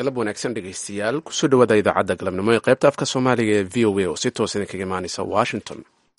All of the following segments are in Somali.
galab wanaagsan dhegaystayaal kusoo dhawaada idaacadda galabnimo ee qaybta afka soomaaliga ee v o a oo si toos idinkaga imaanaysa washington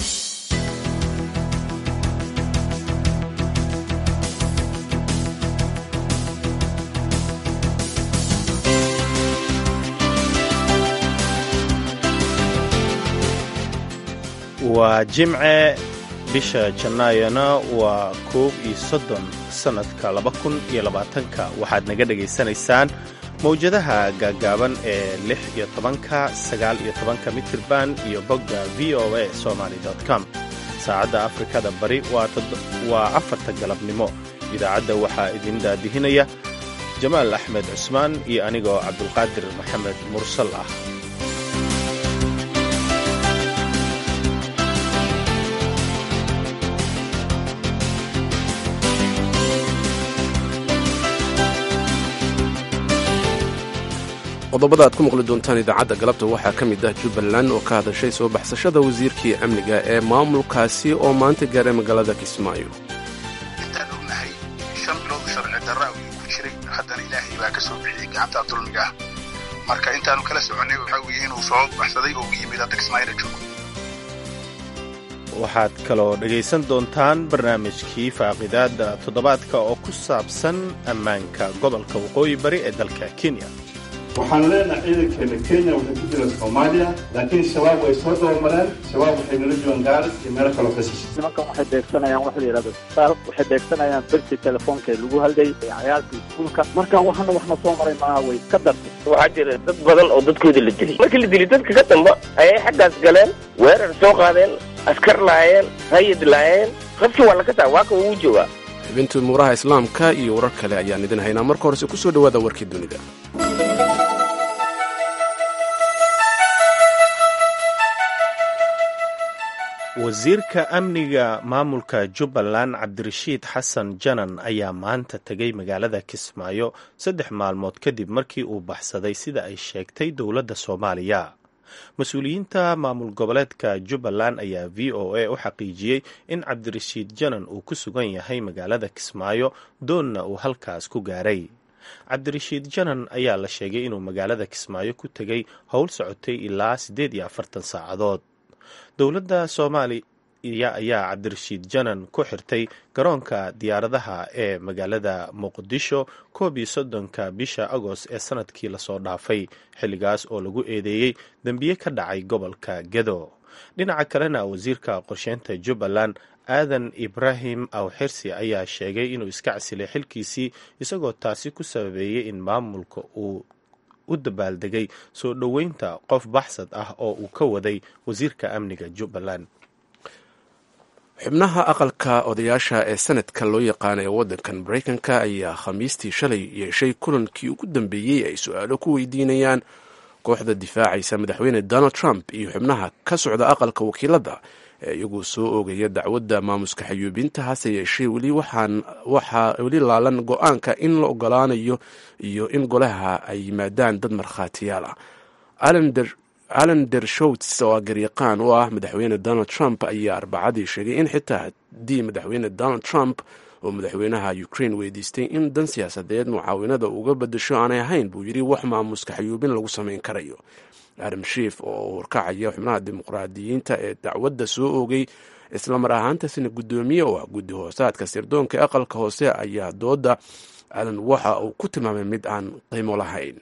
waa jimce bisha jannaayona waa koob iyo soddon sannadka laba kun iyo labaatanka waxaad naga dhegaysanaysaan mawjadaha gaaggaaban ee lix iyo tobanka sagaal iyo tobanka mitirban iyo bogga v o a somaly com saacadda afrikada bari waa afarta galabnimo idaacadda waxaa idin daadihinaya jamaal axmed cusmaan iyo anigoo cabdulqaadir maxamed mursal ah qodobada aad ku maqli doontaan idaacadda galabta waxaa ka mid ah jubbaland oo ka hadashay soo baxsashada wasiirkii amniga ee maamulkaasi oo maanta gaaray magaalada kismaayo intaan ognahay shan bilood sharci darra ayuu ku jiray haddana ilaahay baa ka soo bixiyey gacanta dulmiga ah marka intaanu kala soconnay waxaa weeye inuu soo baxsaday oo u yimid hadda kismaayona joogo waxaad kaloo dhegaysan doontaan barnaamijkii faaqidaadda toddobaadka oo ku saabsan ammaanka gobolka waqooyi bari ee dalka kenya waxaanu leenahay ciidankeena kenya waxay ku jira soomaaliya laakiin shabaab way soo dabamareen shabaab waxay nala joogaan gaar iyo meelo kaloo ka shishay nimankan waxay beegsanayaan waxa la yidhahdo saal waxay beegsanayaan berti telefoonka ee lagu hadlayay cayaalka iskuulka marka waxana waxna soo maray maaha way ka dartay waxaa jira dad badan oo dadkooda la dilay markii la dilay dadka ka damba ayay xaggaas galeen weerar soo qaadeen askar laayeen rayid laayeen rabsi waa laka taa waa ka ugu joogaa xubintii umuuraha islaamka iyo warar kale ayaan idin haynaa marka horese ku soo dhowaada warkii dunida wasiirka amniga maamulka jubbaland cabdirashiid xasan janan ayaa maanta tegay magaalada kismaayo saddex maalmood kadib markii uu baxsaday sida ay sheegtay dowladda soomaaliya mas-uuliyiinta maamul goboleedka jubbaland ayaa v o a u xaqiijiyey in cabdirashiid janan uu ku sugan yahay magaalada kismaayo doonna uu halkaas ku gaaray cabdirashiid janan ayaa la sheegay inuu magaalada kismaayo ku tegay howl socotay ilaa siddeed iyo afartan saacadood dowladda soomaaliya ayaa cabdirashiid janan ku xirtay garoonka diyaaradaha ee magaalada muqdisho koob iyo soddonka bisha agost ee sanadkii lasoo dhaafay xilligaas oo lagu eedeeyey dembiye ka dhacay gobolka gedo dhinaca kalena wasiirka qorsheynta jubbaland aadan ibraahim awxirsi ayaa sheegay inuu iska casilay xilkiisii isagoo taasi ku sababeeyey in maamulka uu u dabaaldegay soo dhoweynta qof baxsad ah oo uu ka waday wasiirka amniga jubbaland xubnaha aqalka odayaasha ee sanadka loo yaqaana ee waddankan maraykanka ayaa khamiistii shalay yeeshay kulankii ugu dambeeyey ay su-aalo ku weydiinayaan kooxda difaacaysa madaxweyne donald trump iyo xubnaha ka socda aqalka wakiiladda ee iyagu soo oogaya dacwadda maamuska xayuubinta hase yeeshee weli waxaa weli laalan go-aanka in la ogolaanayo iyo in golaha ay yimaadaan dad markhaatiyaal ah alan dershowts oo garyaqaan u ah madaxweyne donald trump ayaa arbacadii sheegay in xitaa haddii madaxweyne donald trump oo madaxweynaha ukraine weydiistay in dan siyaasadeed mucaawinada uga badasho aanay ahayn buu yidhi wax maamuska xayuubin lagu samayn karayo adam shiif oo horkacaya xubnaha dimuqraadiyiinta ee dacwadda soo oogay islamar ahaantaasina guddoomiye oo ah guddi hoosaadka sirdoonka ee aqalka hoose ayaa dooda alan waxa uu ku tilmaamay mid aan qiimo lahayn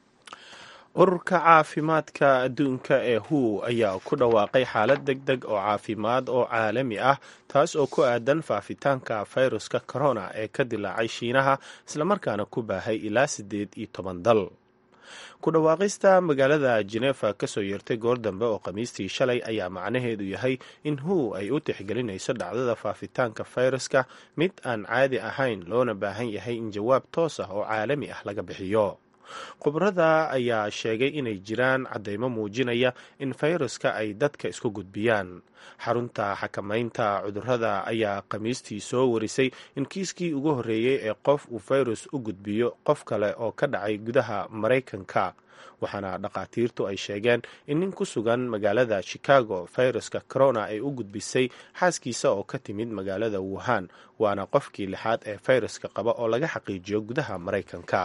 ururka caafimaadka adduunka ee hu ayaa ku dhawaaqay xaalad deg deg oo caafimaad oo caalami ah taas oo ku aadan faafitaanka fayruska corona ee ka dilaacay shiinaha islamarkaana ku baahay ilaa siddeed iyo toban dal ku dhawaaqista magaalada jenefa kasoo yeertay goor dambe oo khamiistii shalay ayaa macnaheedu yahay in hu ay u tixgelinayso dhacdada faafitaanka fayraska mid aan caadi ahayn loona baahan yahay in jawaab toos ah oo caalami ah laga bixiyo khubrada ayaa sheegay inay jiraan caddeymo muujinaya in fayraska ay dadka isku gudbiyaan xarunta xakamaynta cudurrada ayaa khamiistii soo warisay in kiiskii ugu horreeyey ee qof uu fayrus u gudbiyo qof kale oo ka dhacay gudaha maraykanka waxaana dhakhaatiirtu ay sheegeen in nin ku sugan magaalada chicago fayraska corona ay u gudbisay xaaskiisa oo ka timid magaalada wuhan waana qofkii lixaad ee fayraska qaba oo laga xaqiijiyo gudaha maraykanka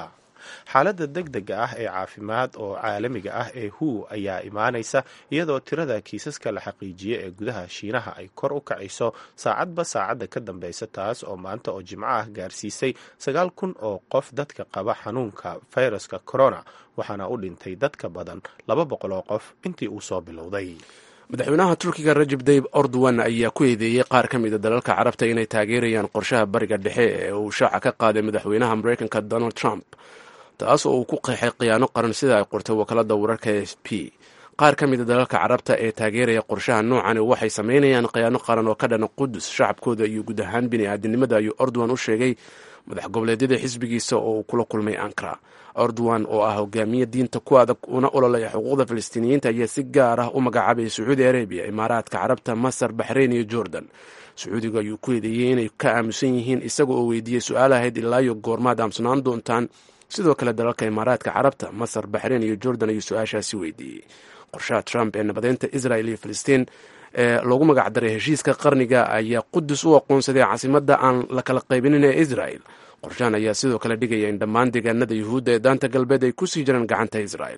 xaaladda deg dega ah ee caafimaad oo caalamiga ah ee hu ayaa imaanaysa iyadoo tirada kiisaska la xaqiijiye ee gudaha shiinaha ay kor u kacayso saacadba saacadda ka dambeysa taas oo maanta oo jimco ah gaarsiisay sagaal kun oo qof dadka qaba xanuunka fayraska corona waxaana u dhintay dadka badan laba boqol oo qof intii uu soo bilowday madaxweynaha turkiga rajab dayib ordowan ayaa ku eedeeyey qaar ka mida dalalka carabta inay taageerayaan qorshaha bariga dhexe ee uu shaaca ka qaaday madaxweynaha mareykanka donald trump taas oo uu ku qeexay khiyaano qaran sida ay qortay wakaalada wararka s p qaar ka mida dalalka carabta ee taageeraya qorshaha noocani waxay sameynayaan khiyaano qaran oo ka dhana qudus shacabkooda iyo guud ahaan bini-aadinimada ayuu ordowan u sheegay madax goboleedyada xisbigiisa oo uu kula kulmay ankara ordowan oo ah hogaamiye diinta ku adag una ololaya xuquuqda falastiiniyiinta ayaa si gaar ah u magacaabaya sacuudi arabiya imaaraadka carabta masar baxrayn iyo jordan sacuudiga ayuu ku eedeeyey inay ka aamusan yihiin isaga oo weydiiyey su-aal ahayd ilaayo goormaad aamusnaan doontaan sidoo kale dalalka imaaraadka carabta masar baxrayn iyo jordan ayuu su-aashaasi weydiiyey qorshaha trump ee nabadeynta israel iyo filistiin ee loogu magacdaray heshiiska qarniga ayaa qudus u aqoonsaday caasimadda aan la kala qaybinin ee israel qorshahan ayaa sidoo kale dhigaya in dhammaan deegaanada yuhuudda ee daanta galbeed ay ku sii jiraan gacanta israel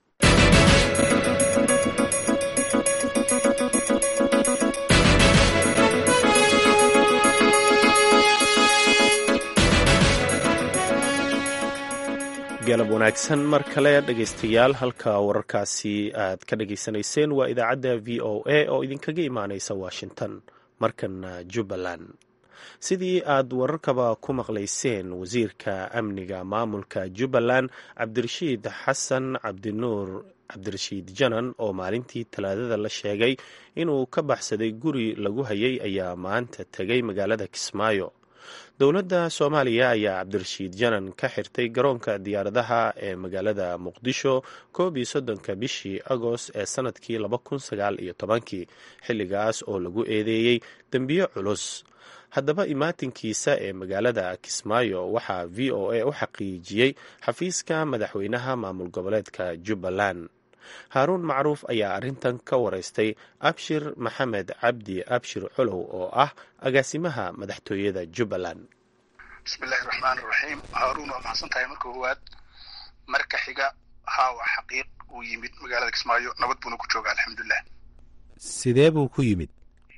galab wanaagsan mar kale dhegaystayaal halka wararkaasi aad ka dhageysanayseen waa idaacadda v o a oo idinkaga imaaneysa washington markana jubbaland sidii aad wararkaba ku maqlayseen wasiirka amniga maamulka jubbaland cabdirashiid xasan cabdinuur cabdirashiid janan oo maalintii talaadada la sheegay inuu ka baxsaday guri lagu hayay ayaa maanta tegay magaalada kismaayo dowladda soomaaliya ayaa cabdirashiid janan ka xirtay garoonka diyaaradaha ee magaalada muqdisho koob iyo soddonka bishii agost ee sanadkii laba kun sagaal iyo tobankii xilligaas oo lagu eedeeyey dembiyo culus haddaba imaatinkiisa ee magaalada kismaayo waxaa v o a u xaqiijiyey xafiiska madaxweynaha maamul goboleedka jubbaland haaruun macruuf ayaa arrintan ka wareystay abshir maxamed cabdi abshir colow oo ah agaasimaha madaxtooyada jubbaland bismillahi raxmaani raxiim haaruun waa maxadsan tahay marka koowaad marka xiga haa waa xaqiiq uu yimid magaalada kismaayo nabad buuna ku jooga alxamdulilah sidee buu ku yimid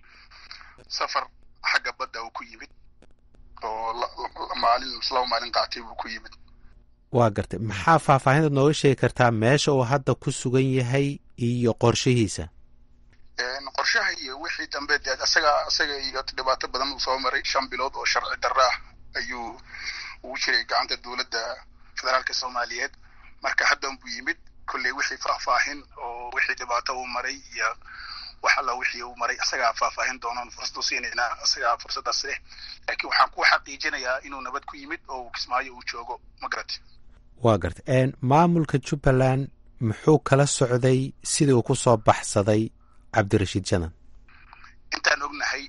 safar xagga badda uu ku yimid oo maalin laba maalin qaatay buu ku yimid waa gartay maxaa faahfaahintaad nooga sheegi kartaa meesha uu hadda ku sugan yahay iyo qorshihiisa qorshaha iyo wixii dambe dee asaga asaga iyo dhibaato badan uu soo maray shan bilood oo sharci darro ah ayuu ugu jiray gacanta dowladda federaalka soomaaliyeed marka haddan buu yimid kolley wixii faahfaahin oo wixii dhibaato uu maray iyo wax alla wixii uu maray asagaa faahfaahin doonoon fursad u siinaynaa asagaa fursaddaas leh laakiin waxaan ku xaqiijinayaa inuu nabad ku yimid oo kismaayo uu joogo ma garati waa gartay maamulka jubbaland muxuu kala socday sidii uu ku soo baxsaday cabdirashiid janan intaan ognahay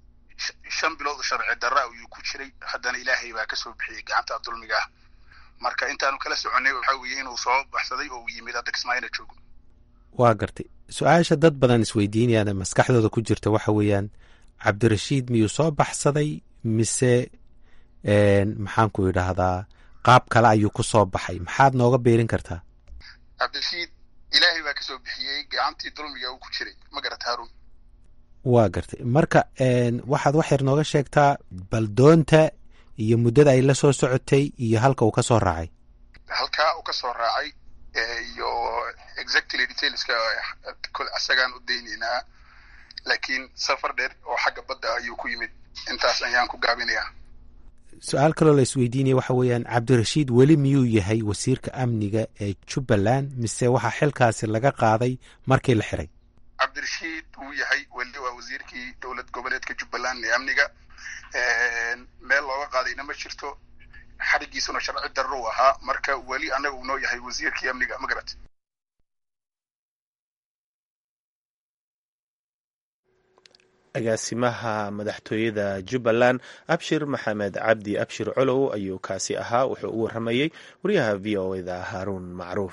shan bilood oo sharci darra ayuu ku jiray haddana ilaahay baa ka soo bixiyey gacanta dulmiga ah marka intaanu kala soconnay waxaa weeye inuu soo baxsaday oo uu yimid hadda kismaayona joogo waa gartay su-aasha dad badan isweydiinayaan maskaxdooda ku jirta waxa weeyaan cabdirashiid miyuu soo baxsaday mise maxaan ku idhaahdaa qaab kale ayuu ku soo baxay maxaad nooga beerin kartaa cabdirashiid ilaahay baa ka soo bixiyey gacantii dulmiga uu ku jiray ma garata haarun waa gartay marka waxaad wax yar nooga sheegtaa bal doonta iyo muddada ay la soo socotay iyo halka uu ka soo raacay halkaa uu ka soo raacay iyo exactly detailska asagaan u daynaynaa laakiin safar dheer oo xagga badda ayuu ku yimid intaas ayaan ku gaabinayaa su-aal kaloo la isweydiinaya waxa weeyaan cabdirashiid weli miyuu yahay wasiirka amniga ee jubbaland mise waxaa xilkaasi laga qaaday markii la xiray cabdirashiid wuu yahay weli waa wasiirkii dowlad goboleedka jubbaland ee amniga meel looga qaadayna ma jirto xarigiisuna sharci darro u ahaa marka weli annaga uu noo yahay wasiirkii amniga ma garat agaasimaha madaxtooyada jubbaland abshir maxamed cabdi abshir colow ayuu kaasi ahaa wuxuu u waramayey wariyaha v o eda haaruun macruuf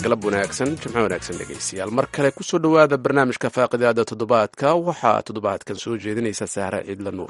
galab wanaagsan jimco wanaagsan dhegaystayaal mar kale kusoo dhowaada barnaamijka faaqidaada toddobaadka waxaa toddobaadkan soo jeedinaysa saare ciidla nuur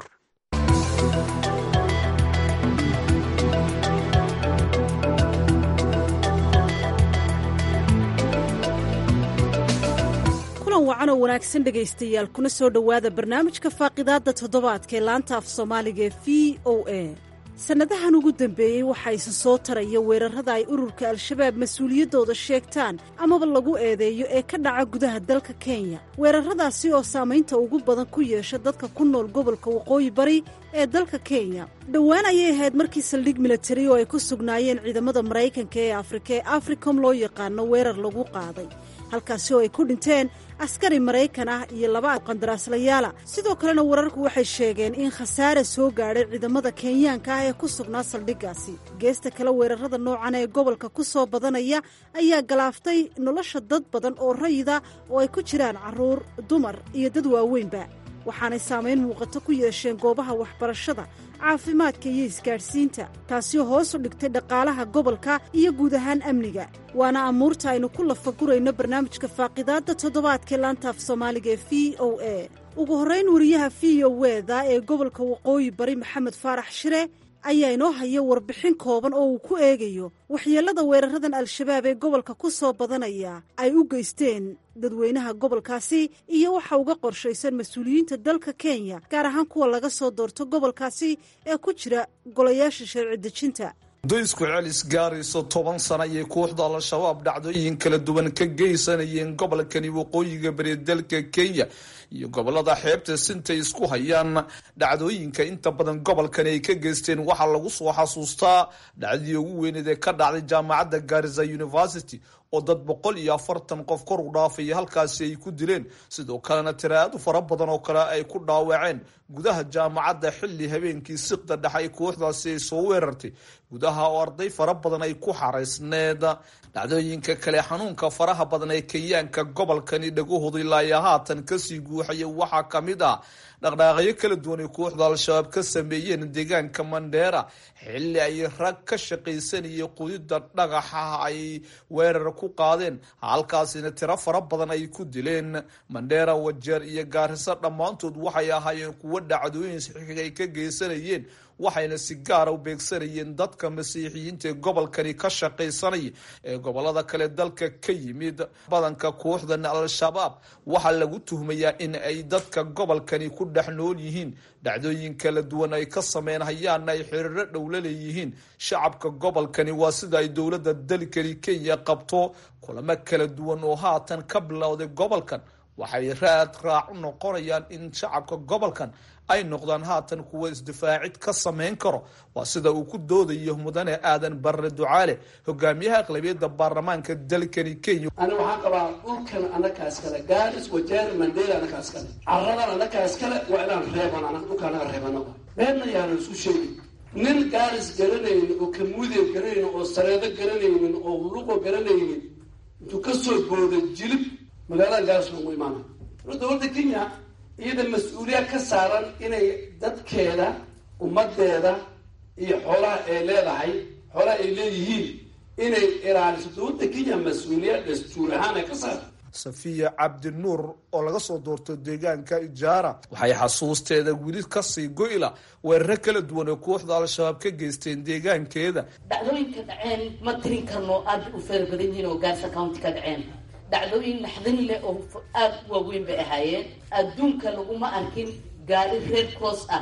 kulan wacan oo wanaagsan dhegaystayaal kuna soo dhowaada barnaamijka faaqidaadda toddobaadka ee laanta af soomaaliga ee v o a sannadahan ugu dambeeyey waxaa isa soo taraya weerarrada ay ururka al-shabaab mas-uuliyaddooda sheegtaan amaba lagu eedeeyo ee ka dhaca gudaha dalka kenya weerarradaasi oo saamaynta ugu badan ku yeesha dadka ku nool gobolka waqooyi bari ee dalka kenya dhowaan ayay ahayd markii saldhig milatari oo ay ku sugnaayeen ciidamada maraykanka ee afrika ee africom loo yaqaano weerar lagu qaaday halkaasi oo ay ku dhinteen askari maraykan ah iyo laba qandaraaslayaala sidoo kalena wararku waxay sheegeen in khasaare soo gaadhay ciidamada kenyaanka ah ee ku sugnaa saldhiggaasi geesta kale weerarrada noocan ee gobolka ku soo badanaya ayaa galaaftay nolosha dad badan oo rayida oo ay ku jiraan carruur dumar iyo dad waaweynba waxaanay saamayn muuqato ku yeesheen goobaha waxbarashada caafimaadka iyo isgaadhsiinta taasi oo hoos u dhigtay dhaqaalaha gobolka iyo guud ahaan amniga waana amuurta aynu ku lafagurayno barnaamijka faaqidaadda toddobaadkee laanta af soomaaliga ee v o a ugu horrayn wariyaha v o weda ee gobolka waqooyi bari maxamed faarax shire ayaa inoo haya warbixin kooban oo uu ku eegayo waxyeellada weeraradan al-shabaab ee gobolka ku soo badanaya ay u geysteen dadweynaha gobolkaasi iyo waxa uga qorshaysan mas-uuliyiinta dalka kenya gaar ahaan kuwa laga soo doorto gobolkaasi ee ku jira golayaasha sharci dejinta daysku celis gaarayso toban sana ayay kooxda al-shabaab dhacdooyin kala duwan ka geysanayeen gobolkani waqooyiga bari dalka kenya iyo gobolada xeebta sintay isku hayaan dhacdooyinka inta badan gobolkani ay ka geysteen waxaa lagu soo xasuustaa dhacdadii ugu weyneed ee ka dhacday jaamacadda garisa university oo dad boqol iyo afartan qof kor u dhaafaya halkaasi ay ku dileen sidoo kalena tiraadu fara badan oo kale ay ku dhaawaceen gudaha jaamacadda xilli habeenkii siqda dhex ay kooxdaasi ay soo weerartay gudaha oo arday fara badan ay ku xaraysneed dhacdooyinka kale xanuunka faraha badan ee kenyaanka gobolkani dhagahooda ilaa iyo haatan kasii guuxaya waxaa kamid ah dhaqdhaaqyo kala duwan ay kooxda al-shabaab ka sameeyeen deegaanka mandheera xilli ay rag ka shaqaysanayay qudida dhagaxa ay weerar ku qaadeen halkaasina tiro fara badan ay ku dileen mandheera wajeer iyo gaariso dhammaantood waxay ahaayeen kuwo dhacdooyin saxiixiga ay ka geysanayeen waxayna si gaara u beegsanayeen dadka masiixiyiinta ee gobolkani ka shaqaysanaya ee gobolada kale dalka ka yimid badanka kooxdan al-shabaab waxaa lagu tuhmayaa in ay dadka gobolkani ku dhex nool yihiin dhacdooyin kala duwan ay ka sameynhayaanna ay xiriiro dhowla leeyihiin shacabka gobolkani waa sida ay dowladda dalkani kenya qabto kulamo kala duwan oo haatan ka bilowday gobolkan waxay raad raac u noqonayaan in shacabka gobolkan ay noqdaan haatan kuwa isdifaacid ka samayn karo waa sida uu ku doodayo mudane aadan barre ducaale hogaamiyaha aqlabiyadda baarlamaanka dalkani kenya ani waxaan qabaa dhulkan anakaas kale gaaris wajeer mandela anakaas kale caradan anakaas kale waa inaan reeban dhulka anaga reebana meelna yaanan isku sheegin nin gaaris garanaynin oo kamuudew garanaynin oo sareedo garanaynin oo luqo garanaynin intuu ka soo booda jilib magaalada gaaris lagu imaana dowladda kenya iyada mas-uuliyaad ka saaran inay dadkeeda ummadeeda iyo xoolaha ay leedahay xoolaha ay leeyihiin inay ilaaliso dowladda kenya mas-uuliyad dastuur ahaan ay ka saarta safiya cabdinuur oo laga soo doorto deegaanka ijaara waxay xasuusteeda weli kasii goyla weeraro kala duwan oo kooxda al-shabaab ka geysteen deegaankeeda dhacdooyinka dhaceen ma tirin karno aada u feer badan yihiin oo gaarsa county ka dhaceen dhacdooyin naxdin leh oo aada u waaweyn bay ahaayeen adduunka laguma arkin gaari red cross ah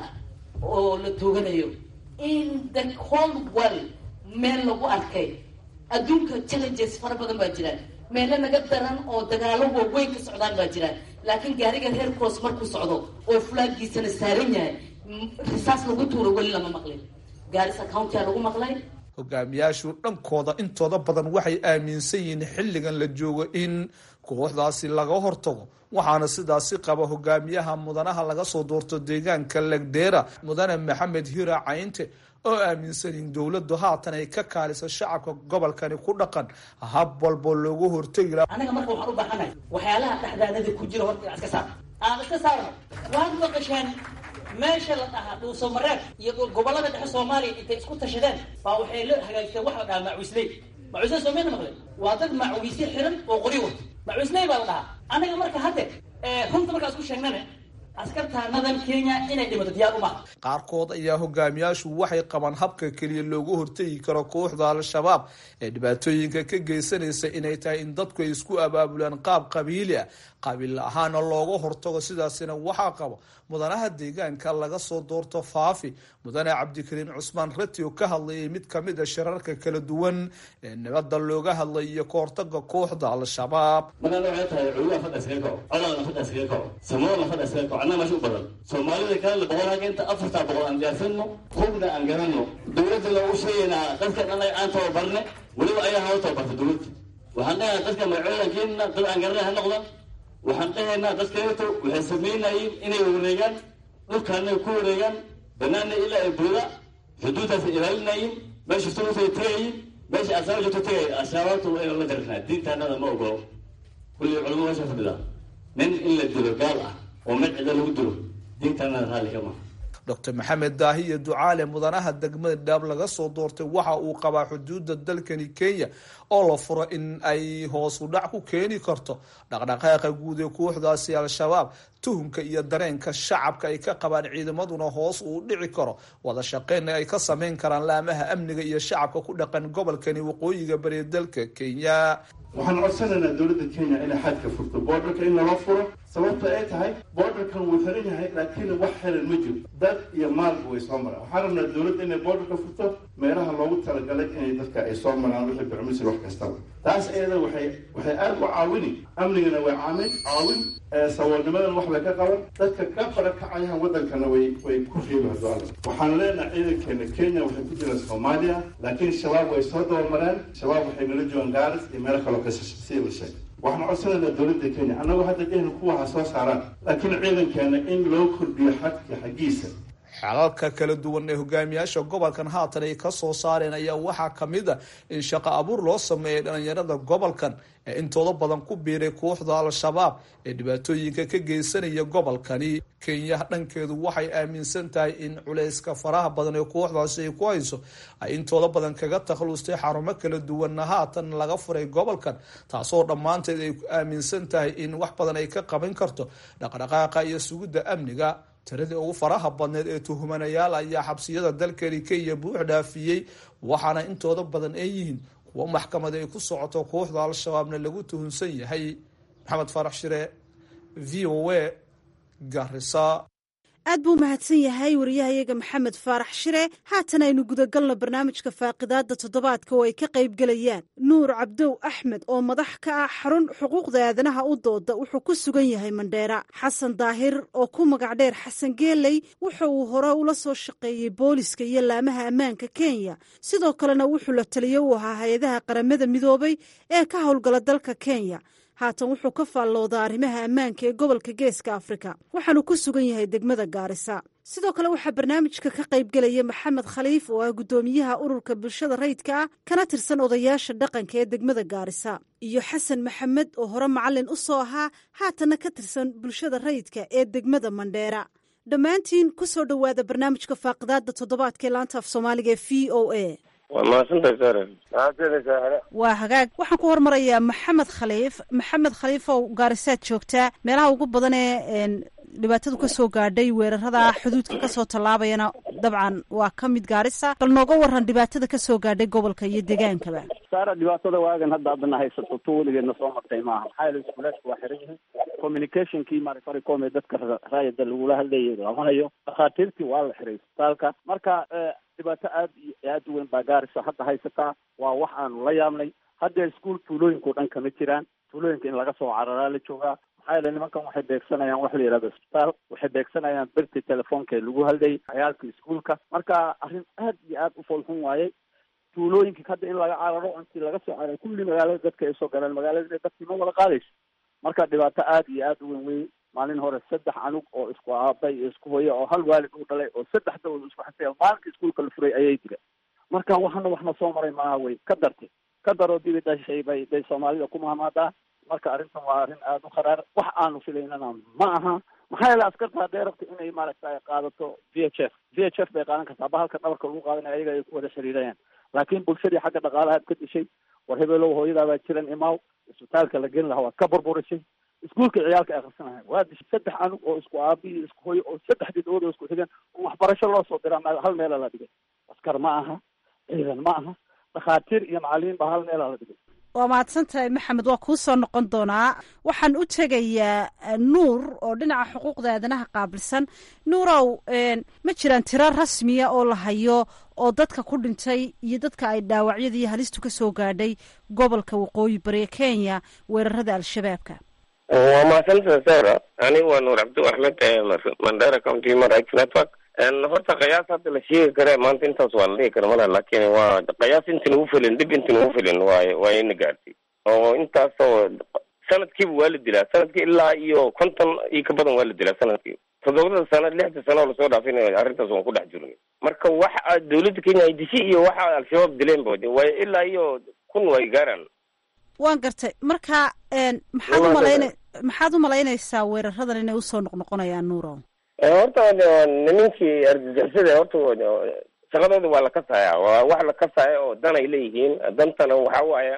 oo la tooganayo in the whole world meel lagu arkay adduunka challenges fara badan baa jiraan meelo naga daran oo dagaalo waaweyn ka socdaan baa jiraan laakiin gaariga red cross markuu socdo oo flaagiisana saaran yahay risaas lagu tuuro weli lama maqlin gaarisa county a lagu maqlay hogaamiyaashu dhankooda intooda badan waxay aaminsan yihiin xilligan la joogo in kooxdaasi laga hortago waxaana sidaasi qaba hogaamiyaha mudanaha laga soo doorto deegaanka legdheera mudane maxamed hira caynte oo aaminsan in dowladdu haatan ay ka kaaliso shacabka gobolkani ku dhaqan hab walbo loogu hortegi laha anaga marka waxaan u baahanahay waxyaalaha dhexdaanada ku jira horta iska saar aan iska saarno waad maqasheen meesha la dhahaa dhuuso mareeb iyo gobolada dhexe soomaaliya intay isku tashadeen baa waxay la hagaajisteen wax la dhahaa macuisley macuusnay soomeyna maqle waa dad macugisyo xiran oo qori wato macuusnay baa la dhahaa annaga marka hadde runta markaas ku sheegnane askartaanadan kenya inay dhimato diyaar uma qaarkood ayaa hogaamiyaashu waxay qabaan habka keliya loogu hortegi karo kooxda al-shabaab ee dhibaatooyinka ka geysanaysa inay tahay in dadku ay isku abaabulaan qaab qabiili ah qabiil ahaana looga hortago sidaasina waxaa qabo mudanaha deegaanka laga soo doorto faafi mudane cabdikariim cusmaan rati oo ka hadlayay mid kamid a shirarka kala duwan ee nabada looga hadlay iyo kahortaga kooxda al-shabaab marana waxay tahay culimaa fadha iskaga kaco codalna fadha iskaga kaco samoolna fadha iskaga kaco annaga meesha u badan soomaalida kalena boqol halka inta afartaa boqol aan diyaarsano hubna aan garanno dowladda loogu sheegaynaa dadkan annaga aan tababarne weliba ayaa hawa tababarta dowladda waxaan dhahaynaa dadka magacoodan keenina dad aan garanay ha noqdan waxaan dhahaynaa dadkaeto waxay samaynayeen inay wareegaan dhulkaanay ku wareegaan banaana ilaa ay buuda xuduuddaasay ilaalinayeen meesha sulutay tagayin meesha asaaba joogto tagay ashabaabta waa inaan la darinaa diintaanada ma ogolo kulli culamo meesha fadhidaa nin in la dilo gaal ah oo mid cida lagu dilo diintaanada raalli ka maha docr maxamed daahiye ducaale mudanaha degmada dhaab laga soo doortay waxa uu qabaa xuduudda dalkani kenya oo la furo in ay hoos u dhac ku keeni karto dhaqdhaqaaqa guud ee kooxdaasi al-shabaab tuhunka iyo dareenka shacabka ay ka qabaan ciidamaduna hoos uu dhici karo wada shaqeynna ay ka sameyn karaan laamaha amniga iyo shacabka ku dhaqan gobolkani waqooyiga bari dalka kenya waxaan codsanaynaa dowladda kenya inay xadka furto boordarka in lala furo sababta ay tahay boordarkan wuu xiran yahay laakiin wax xiran ma jiro dad iyo maalba way soo maraan waxaan rabnaa dowladda inay boordarka furto meelaha loogu talagalay inay dadka ay soo maraan wixii bicmisir wax kastaba taas iyada waxay waxay aada u caawini amnigana way caamin caawin saboolnimadana wax bay ka qaban dadka ka barakacayaan waddankana way way ku reebi hadoala waxaan leenahay ciidankeena kenya waxay ku jiraan soomaaliya laakiin shabaab way soo dabamareen shabaab waxay nala joogaan gaaris iyo meelo kaloo kasii la sheegay waxaan codsanaynaa dowladda kenya annagoo hadda dhehna kuwa ha soo saaraan laakiin ciidankeena in loo kordhiyo xadka xaggiisa xalalka kala duwan ee hogaamiyaasha gobolkan haatan ay ka soo saareen ayaa waxaa kamid a in shaqo abuur loo sameeyay dhalinyarada gobolkan ee intooda badan ku biiray kooxda al-shabaab ee dhibaatooyinka ka geysanaya gobolkani kenya dhankeedu waxay aaminsan tahay in culayska faraha badan ee kooxdaasi ay ku hayso ay intooda badan kaga takhlustay xarumo kala duwanna haatan laga furay gobolkan taasoo dhammaanteed ay aaminsan tahay in wax badan ay ka qaban karto dhaqdhaqaaqa iyo sugidda amniga tiradii ugu faraha badneed ee tuhumanayaal ayaa xabsiyada dalkani kenya buux dhaafiyey waxaana intooda badan ay yihiin kuwo maxkamada ay ku socoto kooxda al-shabaabna lagu tuhunsan yahay maxamed farax shire v o a garisa aad buu mahadsan yahay wariyahayaga maxamed faarax shire haatan aynu gudagalno barnaamijka faaqidaadda toddobaadka oo ay ka qaybgelayaan nuur cabdow axmed oo madax ka ah xarun xuquuqda aadanaha u dooda wuxuu ku sugan yahay mandheera xasan daahir oo ku magac dheer xasan geeley wuxa uu hore ula soo shaqeeyey booliska iyo laamaha ammaanka kenya sidoo kalena wuxuu la taliyo u ahaa hay-adaha qaramada midoobay ee ka howlgala dalka kenya haatan wuxuu ka faalloodaa arrimaha ammaanka ee gobolka geeska afrika waxaanu ku sugan yahay degmada gaarisa sidoo kale waxaa barnaamijka ka qaybgelaya maxamed khaliif oo ah guddoomiyaha ururka bulshada rayidka ah kana tirsan odayaasha dhaqanka ee degmada gaarisa iyo xasan maxamed oo hore macalin u soo ahaa haatanna ka tirsan bulshada rayidka ee degmada mandheera dhammaantiin ku soo dhowaada barnaamijka faaqidaadda toddobaadka ee laanta af soomaaliga ee v o a waa mahadsantahay sare mahadsantahay sare waa hagaag waxaan ku hormarayaa maxamed khaliif maxamed khaliif oo gaarisaad joogtaa meelaha ugu badan ee dhibaatadu ka soo gaadhay weerarada xuduudka kasoo tallaabayana dabcan waa ka mid gaarisa bal nooga waran dhibaatada ka soo gaadhay gobolka iyo degaankaba saara dhibaatada waagan hadda haddana haysato tu weligeedna soo martay maaha maxaa yeele iskuulaadka waa xiran yihiin communicationkii marifaricom ee dadka raayada lagula hadlayay lama hayo dhakhaatiirtii waa la xiray isbitaalka marka dhibaato aad iyo aad u weyn baa gaarisa hadda haysataa waa wax aanu la yaabnay hadda iskuol tuulooyinka o dhan kama jiraan tuulooyinka in laga soo cararaa la joogaa maxaa yeele nimankan waxay beegsanayaan wax la yidhahdo isbitaal waxay beegsanayaan birti telefoonka ee lagu hadlayay cayaalka iskuolka marka arrin aad iyo aad u foolxun waayey tuulooyinka hadda in laga cararo intii laga soo cararay kulli magaalada dadka ay soo galeen magaalada dadkii ma wada qaadayso marka dhibaato aad iyo aad u weyn wey maalin hore saddex anug oo isku aabay iyo isku hoya oo hal waalid u dhalay oo saddex dawlad isku xisay maalinka iskuolka la furay ayay dileen marka waxana waxna soo maray maaha wey ka dartay ka daroo dibi dhashay bay bay soomaalida ku mahmaadaa marka arrintan waa arrin aada u kharaar wax aanu filaynana ma aha maxaa yeele askarta hadday rabto inay maaragta qaadato v h f v h f bay qaadan kartaa ba halka dhabarka lagu qaadanaya ayaga ay ku wada xiriirayaan laakiin bulshadii xagga dhaqaalaha ka dishay war hebelow hooyadaabaa jiran imaw isbitaalka la geli lahaa waad ka burburisay iskuulka ciyaalka ay akhrisanahayn waa dishay saddex anug oo isku aabi iyo isku hooyo oo saddexdii dhawood oo isku xigan oo waxbarasho loo soo diraa ma hal meela la dhigay askar ma aha ciidan ma aha dhakhaatiir iyo macalimiin baa hal meela la dhigay waa mahadsan tahay maxamed waa kuu soo noqon doonaa waxaan u tegayaa nuur oo dhinaca xuquuqda aadanaha qaabilsan nuurow ma jiraan tiro rasmiya oo la hayo oo dadka ku dhintay iyo dadka ay dhaawacyada iyo halistu ka soo gaadhay gobolka waqooyi bari ee kenya weerarada al-shabaabka waa mahadsantaha sara anigu waa nuur cabdi axmed mandera county human rights network horta qiyaas hadda la sheegi kare maanta intaas waa la dhihi kara malaha laakin waa qiyaas inta nagu filin dib inta nagu filin waay waa ina gaartay oo intaasoo sanadkiiba waa la dilaa sanadkii ilaa iyo konton iyo ka badan waa la dilaa sanadkii toddobada sano lixda sano oo lasoo dhaafin arrintaas waan ku dhex jirnay marka waxa dawladda kenya ay dishay iyo waxa al-shabaab dileen ba way ilaa iyo kun way gaaraan waan gartay marka maxaad umalayna maxaad u malaynaysaa weeraradan inay usoo noqnoqonayaan nuuro horta nimankii argagixisada horta shaqadooda waa la kasaya waa wax la kasaya oo dan ay leeyihiin dantana waxa waaya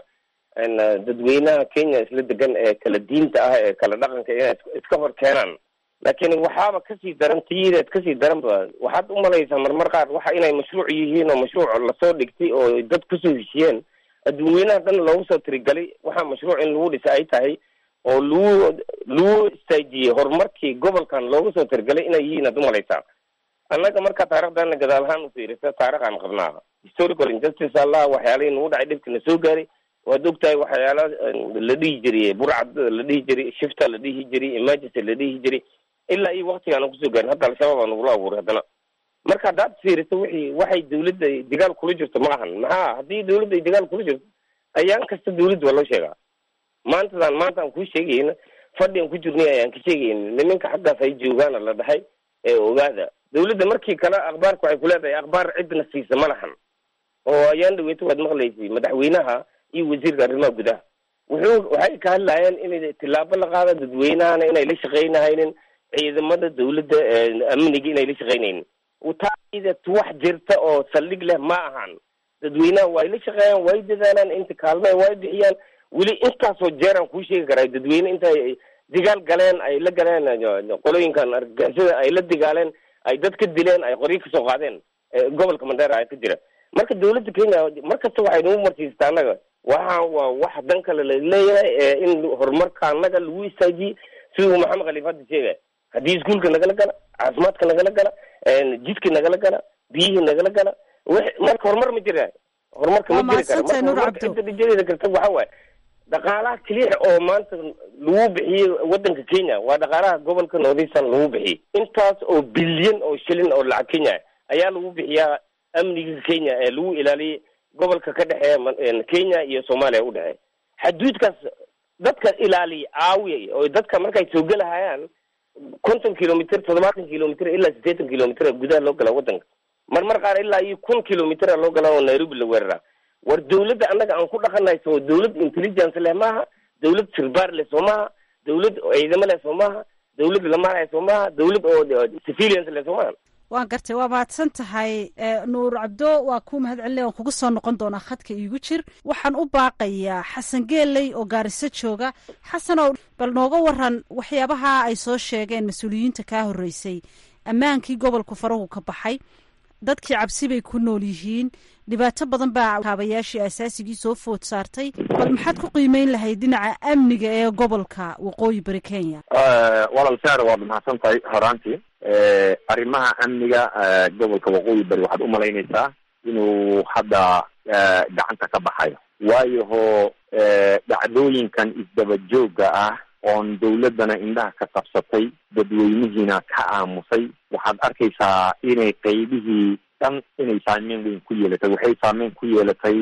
dadweynaha kenya isla degan ee kala diinta ah ee kala dhaqanka inay iska hor keenaan laakiin waxaaba kasii daran tiyideed kasii daranba waxaad umalaysaa marmar qaar waxa inay mashruuc yihiin oo mashruuc lasoo dhigtay oo dad kusoo heshiyeen dadweynaha dhan loogu soo tirigalay waxaa mashruuc in lagu dhisa ay tahay oo lagu lagu istaajiyey horumarkii gobolkan loogu soo tirigalay inay yihiin ad umalaysaa annaga markaa taarikhdaana gadaal ahaan ufiirisa taarikhaan qabnaa historical injustice allah waxyaalihii nagu dhacay dhibkina soo gaaray waad ogtahay waxyaala la dhihi jiray burcad la dhihi jiray shifta la dhihi jiray emergency la dhihi jiray ilaa iyo waktigaana kusoo gaarin hadda al-shabaab aa nagula abuuray haddana marka haddaad fiiriso wixii waxay dawladda dagaal kula jirto ma ahan maxaa haddii dawladda ay dagaal kula jirto ayaan kasta dawladda waa loo sheegaa maantadan maanta aan kuu sheegayna fadhi aan ku jirnay ayaan ka sheegayna nimanka xaggaas ay joogaana la dhahay ee ogaada dawladda markii kale akhbaarka waxay ku leedahay akhbaar cidna siisa ma lahan oo ayaan dhaweyto waad maqlaysay madaxweynaha iyo wasiirka arrimaha gudaha wuxuu waxay ka hadlayeen inay tilaabo la qaada dadweynahana inay la shaqaynahaynin ciidamada dawladda amniga inay la shaqaynaynin taaidat wax jirta oo saldhig leh ma ahan dadweynaha way la shaqeeyaan way dadaalaan inta kaalme way bixiyaan weli intaasoo jeer aan kuu sheegi karaa dadweyne intay digaal galeen ay la galeen qolooyinkan argagixisada ay la digaaleen ay dad ka dileen ay qoryo kasoo qaadeen gobolka mandera ka jira marka dawladda kenya mar kasta waxay nagu marsiistaa annaga waxaan waa wax dan kale la leeyahay in horumarka annaga lagu istaajiyey siduu maxamed khaliif hadda sheegay haddii iskuolka nagala gala caafimaadka nagala gala jidka nagala gala biyihii nagala gala w marka horumar ma jira horumarka ma jiri kara marka horumarka cidda dhijadeeda karta waxa waaye dhaqaalaha keliya oo maanta lagu bixiyey wadanka kenya waa dhaqaalaha gobolka northeastern lagu bixiyey intaas oo bilyan oo shilin oo lacag kenya ayaa lagu bixiyaa amniga kenya ee lagu ilaaliyey gobolka ka dhexeeya kenya iyo soomaaliya u dhexeeya xaduudkaas dadka ilaaliya caawiya oo dadka markay soo gelahayaan konton kilomitr toddobaatan kilomitr ilaa siddeetan kilomitr gudaha loo galaa wadanka marmar qaar ilaa iyo kun kilomitr loo galaa oo nairobi la weeraraa war dawladda annaga aan ku dhaqanahay soo dawlad intelligence leh maaha dawlad sirbaar leh soo maaha dawlad ciidamo leh soo maaha dawlad lamaaraya soo maaha dawlad oo civilians leh soo maaha waan gartay waa mahadsan tahay nuur cabdo waa kuu mahad celinay waan kuga soo noqon doonaa khadka iigu jir waxaan u baaqayaa xasan geeley oo gaariso jooga xasanow bal nooga waran waxyaabaha ay soo sheegeen mas-uuliyiinta kaa horreysay ammaankii gobolku farahu ka baxay dadkii cabsi bay ku nool yihiin dhibaato badan baa kaabayaashii asaasigii soo food saartay bal maxaad ku qiimeyn lahayd dhinaca amniga ee gobolka waqooyi bari kenya walaal saar waad mahadsan tahay horaantii arrimaha amniga gobolka waqooyi bari waxaad u malaynaysaa inuu hadda gacanta ka baxayo waayo ho dhacdooyinkan isdaba joogga ah oon dawladdana indhaha ka qabsatay dadweynihiina ka aamusay waxaad arkaysaa inay qaybihii dhan inay saameyn weyn ku yeelatay waxay saameyn ku yeelatay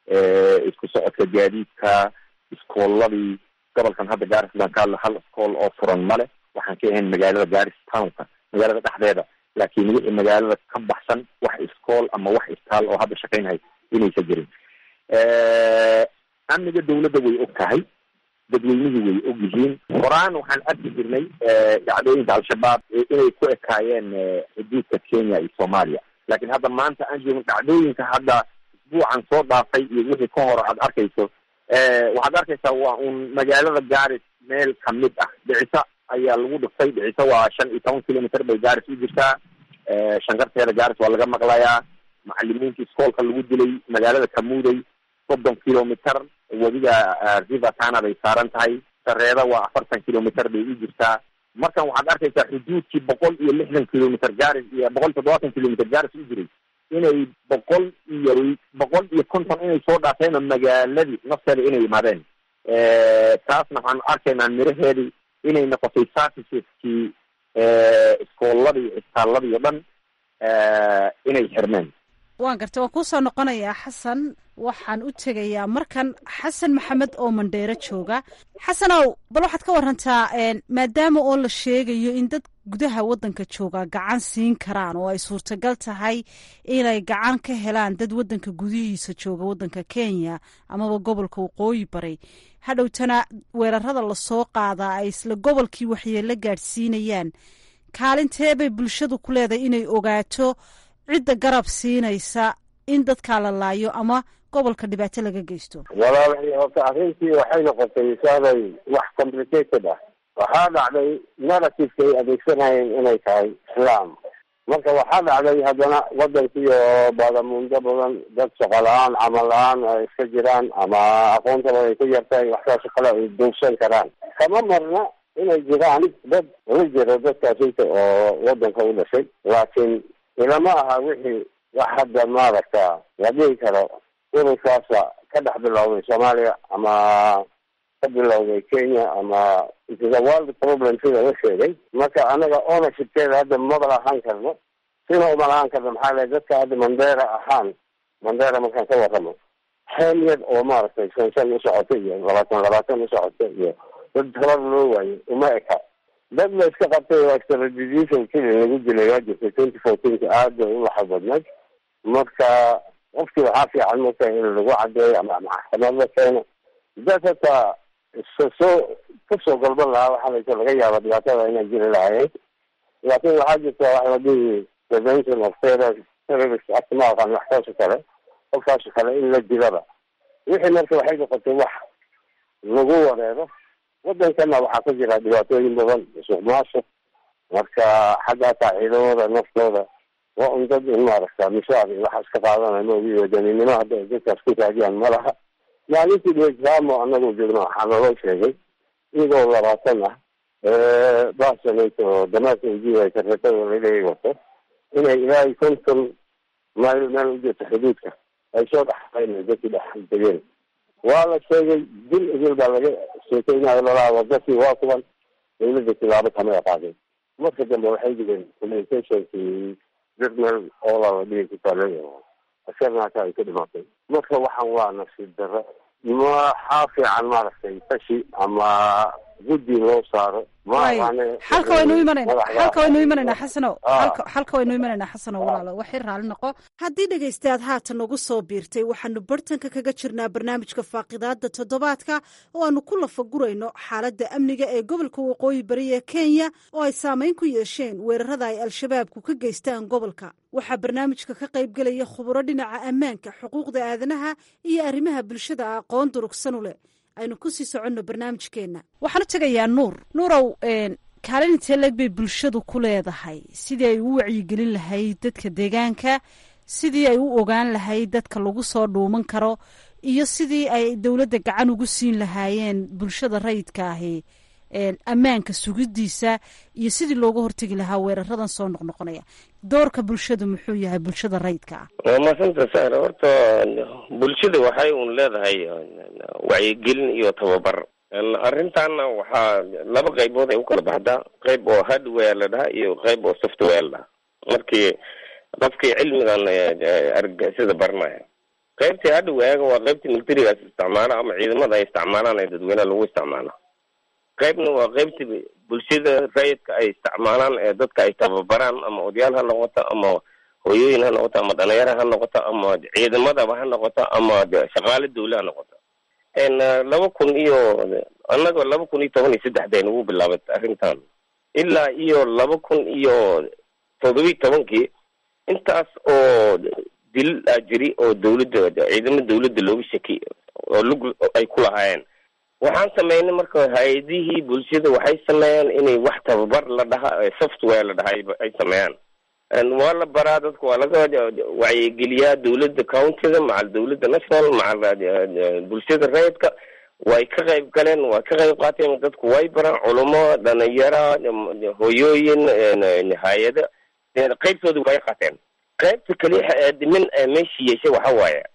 isku socodka gaadiidka iskooladii gobolkan hadda garistan ka hadla hal iskool oo furan male waxaan ka ahayn magaalada garis townka magaalada dhexdeeda laakiin wixii magaalada ka baxsan wax iskool ama wax istaal oo hadda shaqaynhay inaysa jirin amniga dawladda way og tahay dadweynihii way og yihiin horaan waxaan arki jirnay dhacdooyinka al-shabaab inay ku ekaayeen xuduudka kenya iyo soomaaliya laakiin hadda maanta aan joogin dhacdooyinka hadda isbuucan soo dhaafay iyo wixii ka hore aad arkayso waxaad arkaysaa waa un magaalada gaaris meel kamid ah dhicisa ayaa lagu dhiftay dhicisa waa shan iyo toban kilomitr bay gaaris u jirtaa shankarteeda gaaris waa laga maqlayaa macalimiinta iskoolka lagu dilay magaalada kamuuday soddon kilomitr wadiga river tana bay saaran tahay sareeda waa afartan kilomitr bay u jirtaa markan waxaad arkaysaa xuduudkii boqol iyo lixdan kilomitr gaaris iyo boqol iyo toddobaatan kilomitr gaaris u jiray inay boqol iyo boqol iyo konton inay soo dhaafeen oo magaaladii nafteeda inay yimaadeen taasna waxaan arkaynaa miraheedii inay noqotay serviceskii iskooladii isbitaaladii o dhan inay xirmeen waan gartay waan kuusoo noqonayaa xasan waxaan u tegayaa markan xasan maxamed oo mandheero jooga xasanow bal waxaad ka warantaa maadaama oo la sheegayo in dad gudaha waddanka jooga gacan siin karaan oo ay suurtagal tahay inay gacan ka helaan dad waddanka gudihiisa jooga waddanka kenya amaba gobolka waqooyi bari hadhowtana weerarada lasoo qaadaa ay isla gobolkii waxyeelo gaadhsiinayaan kaalintee bay bulshadu ku leedahay inay ogaato cidda garab siinaysa in dadkaa la laayo ama gobolka dhibaato laga geysto walaalahay horta arrintii waxay noqotay saaday wax complicated ah waxaa dhacday narrativeka ay adeegsanayeen inay tahay islaam marka waxaa dhacday haddana wadankii oo baadamuundo badan dad shaqo la-aan camal la-aan ay iska jiraan ama aqoontaba ay ku yartahay waxsaas kale ay duugsan karaan kama marna inay jiraan dad la jiro dadkaasita oo wadanka u dhashay laakiin ilama aha wixii wax hadda maaragta la dhihi karo ururkaasa ka dhex bilowday soomaaliya ama ka bilowday kenya ama itis a world problem sida la sheegay marka anaga ownershipkeeda hadda maba lahaan karno sina uma lahaan karno maxaa le dadka hadda mandera ahaan mandera markaan ka warramo xeel yar oo maaragtay shan shan u socota iyo labaatan labaatan u socota iyo dad tabar loo waayo uma eka dad la iska qabtay oo extradition kili lagu dilay waa jirtay twenty fourteenka aad bay u laxad badnayd marka qofkii waxaa fiican marka in lagu cadeeyo ama maxkamad la keeno dad hataa soo kasoo galban lahaa waxaa laysa laga yaaba dhibaatada inay jiri lahaayeen laakin waxaa jirta waxa la dhihi prevention of terror terrorist act ma aqaan waxkaasoo kale qofkaasoo kale in la dilaba wixii marka waxay noqotay wax lagu wareero wadankana waxaa ka jira dhibaatooyin badan musuq maasuq marka xagga hataa ciidamada naftooda waa un dad in maaragta mishaar iyo waxaas ka qaadanay maogi wadaninimo hadda ay dadkaas ku raadiyaan ma laha maalintii dwejamo anagoo joogno waxaa naloo sheegay iyagoo labaatan ah basanayto damaadka ujiiba kareetada laleeyahy wato inay ilaa iyo konton mayl meel u jirto xuduudka ay soo dhaxayn dadkii dhex degeen waa la sheegay dil idil baa laga sheekeynayo lalaaba dadkii waa kuban dawladda tilaabo kamay qaadeen marka dambe waxay digeen communicationkii journal oola la dhigi ku taalay askarna hata ay ka dhimatay marka waxaan waa nasiib darro maxaa fiican maaragtay tashi ama guddi loo saaro xalka waynu imanayna xalka waynu imanayna xasano xalka waynu imanayna xasano walaalo waxay raalli noqo haddii dhegaystayaad haatan nagu soo biirtay waxaanu bartanka kaga jirnaa barnaamijka faaqidaada toddobaadka oo aanu ku lafagurayno xaaladda amniga ee gobolka waqooyi bari ee kenya oo ay saameyn ku yeesheen weerarada ay al-shabaabku ka geystaan gobolka waxaa barnaamijka ka qayb gelaya khuburo dhinaca ammaanka xuquuqda aadanaha iyo arrimaha bulshada aqoon durugsan u leh aynu kusii soconno barnaamijkeenna waxaan u tegayaa nuur nuurow kaalin intee leeg bay bulshadu ku leedahay sidii ay u wacyigelin lahayd dadka deegaanka sidii ay u ogaan lahayd dadka lagu soo dhuuman karo iyo sidii ay dowladda gacan ugu siin lahaayeen bulshada rayidka ahi ammaanka sugidiisa iyo sidii looga hortegi lahaa weeraradan soo noqnoqonaya doorka bulshadu muxuu yahay bulshada rayidka ah waa maasanta saare horta bulshada waxay un leedahay wacyigelin iyo tababar arrintaana waxaa laba qaybood ay u kala baxdaa qayb oo hardware la dhaha iyo qayb oo software la dhaha markii qofkii cilmigan argagixisada baranaya qaybtii hardwarega waa qaybtii militarigaas isticmaala ama ciidamada ay isticmaalaan ee dadweynaha lagu isticmaalo qaybna waa qaybtii bulshada rayidka ay isticmaalaan ee dadka ay tababaraan ama odayaal ha noqoto ama hooyooyin ha noqoto ama dhalinyaro ha noqoto ama ciidamadaba ha noqoto ama shaqaale dawle ha noqoto laba kun iyo annaga laba kun iyo toban iyo saddexda nagu bilaabatay arrintan ilaa iyo laba kun iyo toddobiyi tobankii intaas oo dil aa jiri oo dawladda ciidamo dawladda looga shaki oo lug ay ku lahaayeen waxaan sameynay marka hay-adihii bulshada waxay sameeyaan inay wax tababar la dhaha software la dhaha ay sameeyaan waa la baraa dadka waa laga wacyigeliyaa dawladda countyda macal dawladda national macal bulshada rayidka way ka qayb galeen way ka qayb qaateen dadku way baraan culumo dhalinyara hoyooyin hay-ada qaybtooda way qaateen qaybta kaliya dhimin meeshii yeeshay waxa waaye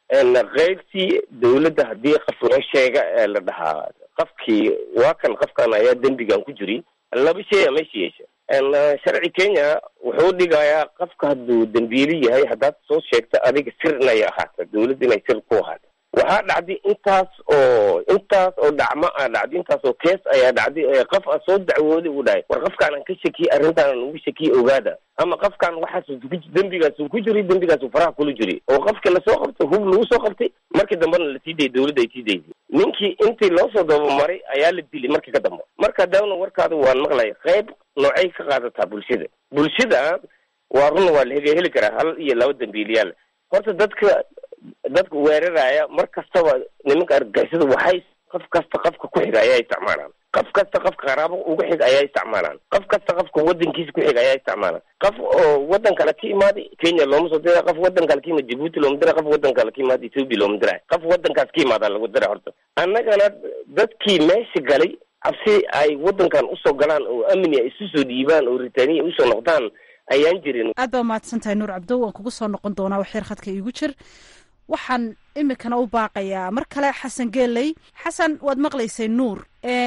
qaybtii dawladda haddii qof loo sheega ee la dhahaa qofkii waa kan qofkan ayaa dembigan ku jiri laba shay a meesha yeesha sharci kenya wuxuu dhigayaa qofka hadduu dembiili yahay haddaad soo sheegta adiga sir inay ahaato dawladda inay sir ku ahaato waxaa dhacday intaas oo intaas oo dhacmo a dhacday intaas oo kees ayaa dhacday qof a soo dacwooday uu dhahay war qofkaan ka shakiyey arrintaan ugu shakiyey ogaada ama qofkaan waxaas dembigaasu ku jiri dembigaasu faraha kula jiri oo qofka lasoo qabtay hub lagu soo qabtay markii dambena lasii dayay dawladda ay sii daysay ninkii intii loo soo dabamaray ayaa la dilay markii ka dambe marka daawna warkaada waan maqlaya qayb noocay ka qaadataa bulshada bulshada waa run waa la heli karaa hal iyo laba dambiiliyaal horta dadka dadka weeraraya mar kastaba nimanka argagixisada waxay qof kasta qofka ku xiga ayaa isticmaalaan qof kasta qofka qaraabo uga xiga ayaa isticmaalaan qof kasta qofka wadankiisa ku xiga ayaa isticmaalaan qof oo wadan kale ka imaaday kenya looma soo dira qof wadan kale ka imaad jibuuti looma dira qof wadan kale ka imaad ethoopia looma dira qof wadankaas ka imaadaa lagu dira horta annagana dadkii meesha galay cabsi ay wadankan usoo galaan oo amni ay isu soo dhiibaan oo ritaaniya usoo noqdaan ayaan jirin aad baa mahadsan tahay nuur cabdo waan kugu soo noqon doonaa waxyar khadka iigu jir waxaan imikana u baaqayaa mar kale xasan geeley xasan waad maqlaysay nuur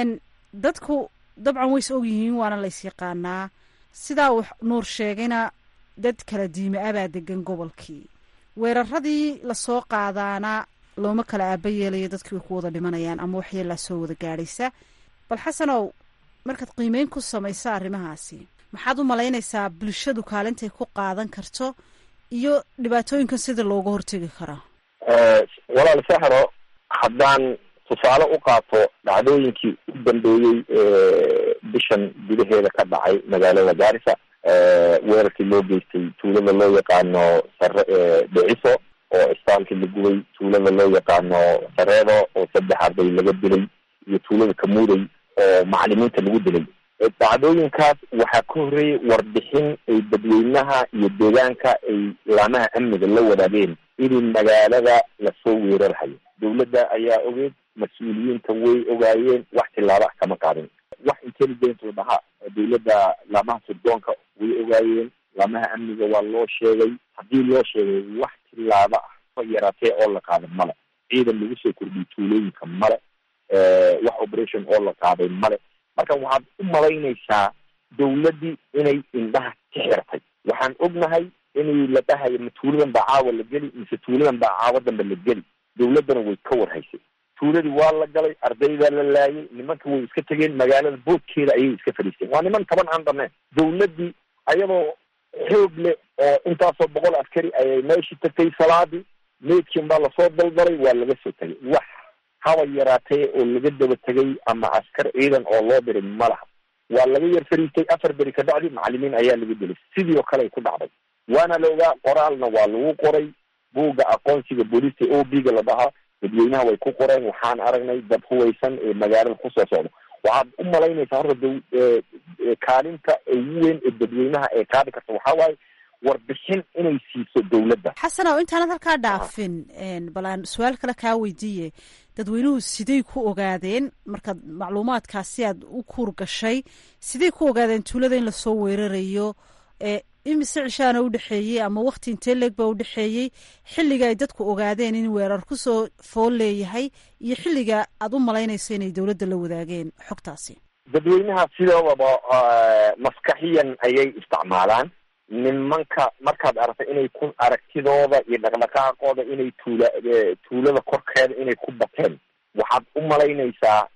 dadku dabcan ways og yihiin waana lays yaqaanaa sidaa uu nuur sheegayna dad kala diime abaa degan gobolkii weeraradii lasoo qaadaana looma kala aaba yeelayo dadkii way ku wada dhimanayaan ama waxyeelaa soo wada gaadhaysa bal xasanow markaad qiimeyn ku samayso arrimahaasi maxaad u malaynaysaa bulshadu kaalintay ku qaadan karto iyo dhibaatooyinkan sida looga hortegi karaa walaal saxro haddaan tusaale u qaato dhacdooyinkii u dambeeyey bishan gudaheeda ka dhacay magaalada gaarisa weerarkii loo geystay tuulada loo yaqaano sare dheciso oo istaalkii la gubay tuulada loo yaqaano sareedo oo saddex arday laga dilay iyo tuulada kamuuday oo macalimiinta lagu dilay dhacdooyinkaas waxaa ka horreeyay warbixin ay dadweynaha iyo deegaanka ay laamaha amniga la wadaageen inay magaalada lasoo weerarhayo dawladda ayaa ogeed mas-uuliyiinta way ogaayeen wax tilaaba ah kama qaadin wax intelligence oo dhaha dawladda laamaha sirdoonka way ogaayeen laamaha amniga waa loo sheegay haddii loo sheegay wax tilaaba ah yaraatee oo la qaaday male ciidan lagu soo kordhiyay tuulooyinka male wax operation oo la qaaday male marka waxaad u malaynaysaa dawladdii inay indhaha ka xirtay waxaan ognahay inay la dhahayo ma tuuladan baa caawa la geli mise tuuladan baa caawa dambe la geli dawladdana way ka warhaysay tuuladii waa la galay ardaydaa la laayay nimanka way iska tegeen magaalada boodkeeda ayay iska fadhiisteen waa niman taban aan dhameen dawladdii ayadoo xoog leh oo intaasoo boqol askari ayay meeshii tagtay salaadii meydkin baa lasoo daldalay waa laga soo tegay wax haba yaraatee oo laga daba tegay ama askar ciidan oo loo diray ma laha waa laga yar fariistay afar beri ka bacdi macalimiin ayaa laga dilay sidii oo kale ay ku dhacday waana la ogaa qoraalna waa lagu qoray buugga aqoonsiga booliska o b ga la dhahaa dadweynaha way ku qoreen waxaan aragnay dad huwaysan ee magaalada kusoo socda waxaad u malaynaysaa horta da kaalinta ugu weyn ee dadweynaha ee qaadi karta waxaa waaye warbixin inay siiso dawladda xasanow intaanad halkaa dhaafin bal aan su-aal kale kaa weydiiye dadweynuhu siday ku ogaadeen markaad macluumaadkaasi aad u kuur gashay siday ku ogaadeen tuulada in lasoo weerarayo imise cishaana udhexeeyey ama wakti intee leeg baa udhexeeyey xilliga ay dadku ogaadeen in weerar kusoo fool leeyahay iyo xilliga aad u malaynayso inay dawladda la wadaageen xogtaasi dadweynaha sidoodaba maskaxiyan ayay isticmaalaan nimanka markaad aragta inay ku aragtidooda iyo dhaqdhaqaaqooda inay tuula tuulada korkeeda inay ku bateen waxaad u malaynaysaa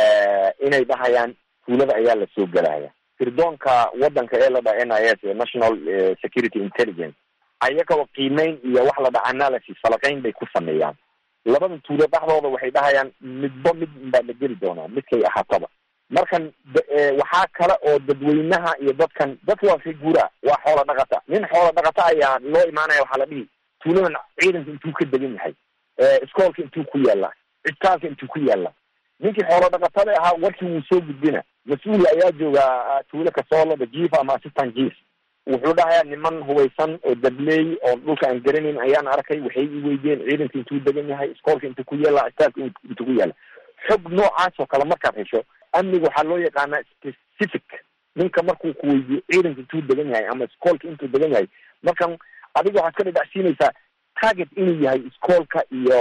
inay dhahayaan tuulada ayaa lasoo gelaya sirdoonka wadanka ee la dhaha n i s national security intelligence ayagoo qiimeyn iyo wax la dhaha analysis falaqeyn bay ku sameeyaan labada tuulo dhexdooda waxay dhahayaan midba mid baa la geli doonaa midkay ahaataba markan waxaa kale oo dadweynaha iyo dadkan dadka waa figuura waa xoola dhaqata nin xoola dhaqata ayaa loo imaanaya waxaa la dhihi tuuladan ciidanka intuu ka degan yahay iskoolka intuu ku yaalla cisbitaalka intuu ku yaalla ninkii xoolo dhaqatada ahaa warkii wuu soo gudbina mas-uul ayaa jooga tuulo kasoolada jief ama assistant jief wuxuu dhahayaa niman hubaysan oo dabley oo dhulka aan garanayn ayaan arkay waxay i weydeen ciidanka intuu degan yahay iskoolka intuu ku yaalla cisbitaalka intuu ku yaalla xog noocaas oo kale markaad hesho amniga waxaa loo yaqaanaa specific ninka markuu ku weydiyo ciidanka intuu degan yahay ama iskoolka intuu degan yahay markan adiga waxaad ka dhadhacsiinaysaa target inuu yahay iskoolka iyo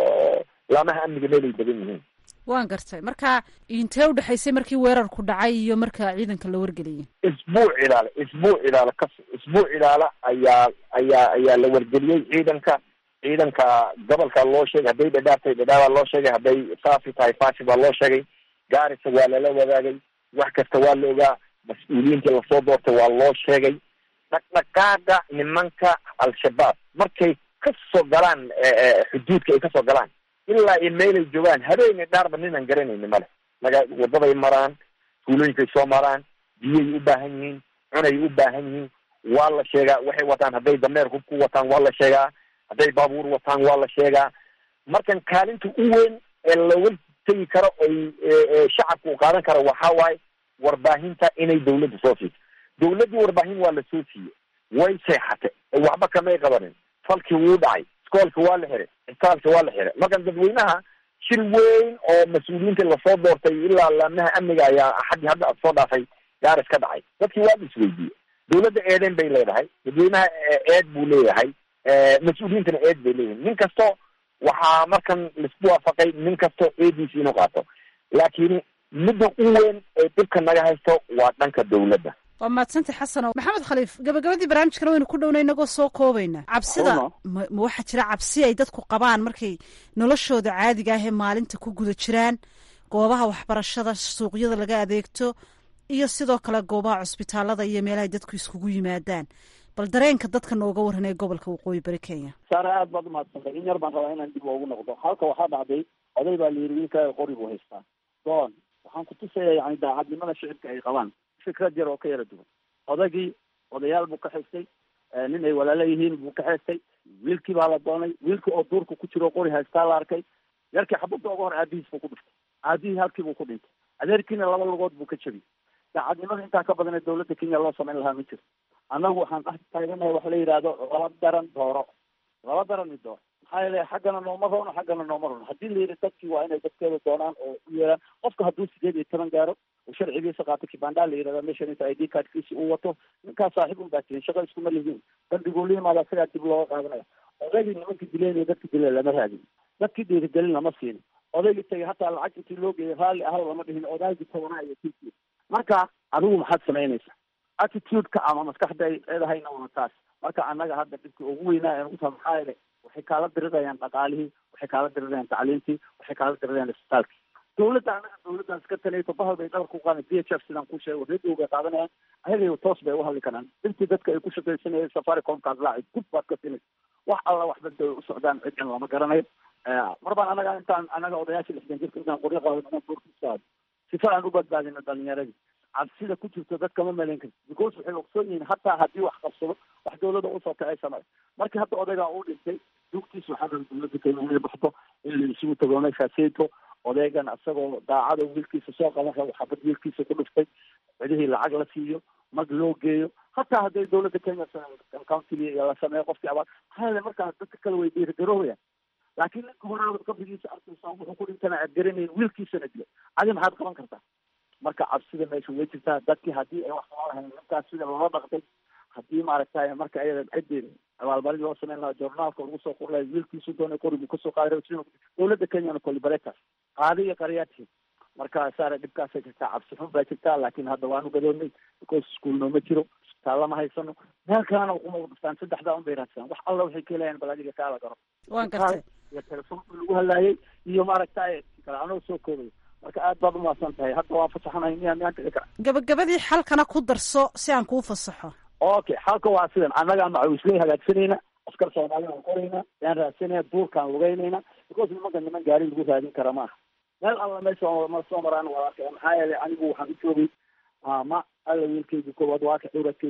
laamaha amniga meelay degan yihiin waan gartay marka intee udhexaysay markii weerarku dhacay iyo marka ciidanka la wargeliyay isbuuc ilaale isbuuc ilaale kas isbuuc ilaale ayaa ayaa ayaa la wargeliyey ciidanka ciidanka gobolka loo sheegay hadday dhadhaabtay dhadhaabaa loo sheegay hadday faafi tahay faafi baa loo sheegay gaarisa waa lala wadaagay wax kasta waa la ogaa mas-uuliyiintii lasoo doortay waa loo sheegay dhaqdhaqaaga nimanka al-shabaab markay kasoo galaan xuduudka ay kasoo galaan ilaa iyo meelay joogaan habeenay dhaarba ninaan garanayni male maga wadaday maraan tuulooyinkay soo maraan biyay u baahan yihiin cunay u baahan yihiin waa la sheegaa waxay wataan hadday dameer hub ku wataan waa la sheegaa hadday baabuur wataan waa la sheegaa markan kaalinta u weyn ee laga tegi karo oy shacabka u qaadan karo waxaa waaye warbaahinta inay dawladda soo siiso dawladdii warbaahin waa la soo siiyey way seexatay waxba kamay qabanin falkii wuu dhacay iskoolka waa la xiray cisbitaalka waa la xiray markan dadweynaha shir weyn oo mas-uuliyiinta lasoo doortay ilaa laamaha amniga ayaa xaggii hadda ad soo dhaafay gaaris ka dhacay dadkii waa la isweydiiyey dawladda eeden bay leedahay dadweynaha eed buu leeyahay mas-uuliyiintana eed bay leeyihin nin kasto waxaa markan laisku waafaqay nin kasto eediisi inuu qaato laakiin midda u weyn ee dhibka naga haysto waa dhanka dawladda waa mahadsantay xasano maxamed khaliif gabagabadii barnaamijkana waynu ku dhowna inagoo soo koobayna cabsida ma ma waxaa jira cabsi ay dadku qabaan markay noloshooda caadiga ah ee maalinta ku guda jiraan goobaha waxbarashada suuqyada laga adeegto iyo sidoo kale goobaha cusbitaalada iyo meelahay dadku iskugu yimaadaan bal dareenka dadka nooga waran ee gobolka waqooyi bari kenya saare aad baad umahadsantay in yar baan rabaa inaan dib ugu noqdo halka waxaa dhacday oday baa layiri wiilkaaga qori buu haystaa doon waxaan kutusaya yani daacadnimada shicibka ay qabaan fikrad yar oo ka yara duwan odagii odayaal buu ka xistay nin ay walaalo yihiin buu ka xeestay wiilkii baa la doonay wiilkii oo duurka ku jiro qori haystaa la arkay yarkii xabadda uga hor aabihiis buu ku dhiftay aabihii halkii buu ku dhintay adeerkiina laba lugood buu ka jebiyey daacadnimada intaa ka badan ee dawladda kenya loo samayn lahaa ma jirto annagu waxaan dhex taaganahay waxa la yidhaahdo laba daran dooro laba daran i dooro maxaa yeele xaggana nooma rono xaggana nooma rono haddii la yidhi dadkii waa inay dadkeeda doonaan oo u yeelaan qofka hadduu sideed iyo toban gaaro oo sharcigiisa qaato kibandhaa la yidhahda meeshan inta i d cardkiisi uu wato ninkaas saaxiib un baa tihin shaqo iskuma lihiin dambiguu la yimaada isagaa dib looga qaadanaya odaygii nimankii dileen iyo dadkii dileen lama raadin dadkii dhiirigelin lama siin odaygii tagay hataa lacag intii loo geeyay raalli ahal lama dhihin odaygii tabanaa iyo kiisii marka adigu maxaad samaynaysaa attitude-ka ama maskaxda ay leedahayna waa taas marka annaga hadda dhibka ugu weynaa ee uta maxaa yeele waxay kaala dirirayaan dhaqaalihii waxay kaala dirirayaan tacliintii waxay kaala dirirayaan isbitaalkii dawladda annaga dawladdaas ka taliyato bahal bay dhabar ku qaadan d h f sidaan ku sheego radio bay qaadanayaan ayaga toos bay uhadli karaan dhibtii dadka ay ku shaqaysanayeen safaricomkaas laaci gud baad ka tinaysa wax alla waxba da u socdaan ciddan lama garanayo mar baan annaga intaan annaga odayaasha lixdan jirka intaan qoryo qaado inaan duurkisaado sifa aan u badbaadino dhalinyaradii cabsida ku jirto dadka ma malayn karti because waxay ogsoon yihiin hataa haddii wax qabsado wax dawladda usoo kacay samay markii hadda odaygaa uu dhintay dugtiis waxaa raba dawladda kenya inay baxdo in la isugu tago meeshaaseyto odaygan isagoo daacada wiilkiisa soo qaban rabo xabad wiilkiisa ku dhiftay cidihii lacag la siiyo mag loo geeyo hataa hadday dawladda kenya countiga la sameeyo qofkii abaar maxaa yeele markaa dadka kale way dhiirigaroobaya laakiin ninka horaada qabrigiisa arkaysa wuxuu ku dhintana aad garanayn wiilkiisana dila adi maxaad qaban kartaa marka cabsida meesha way jirtaa dadkii haddii ay wax soo lahayn ninkaas sida loola dhaqtay haddii maaragtay marka ayada ciddii abaalmarin loo sameyn lahaa journaalka lagu soo qor lahay wiilkiisu doonay qorigu kasoo qaaday dawladda kenyana colibaretas qaadi iyo qaryaadkii marka saare dhibkaasay jirtaa cabsi xun baa jirtaa laakiin hadda waanu gadoonnay because school nooma jiro isbitaalla ma haysano meel kalena ukuma dhuftaan saddexdaa un bay raadsadaan wax alla waxay ka helayaan bal adiga kaala garo waan gartay iyo telefoonka lagu hadlaayay iyo maaragtay kale anoo soo koobayo marka aad baad umahadsan tahay hadda waan fasaxanahay miyaa miyaan dhici kara gabagabadii xalkana ku darso si aan kuu fasaxo okay xalka waa sidan annagaa macawisley hagaagsanayna askar soomaali aan qorayna yaan raadsanaya duurkaan lugeynayna because nimanka niman gaari lagu raadin kara maaha meel alla meesha ma soo maraan waa arkaya maxaa yeelay anigu waxaan u joogay ma alla wiilkaygi koowaad waa ka dhowradkaygi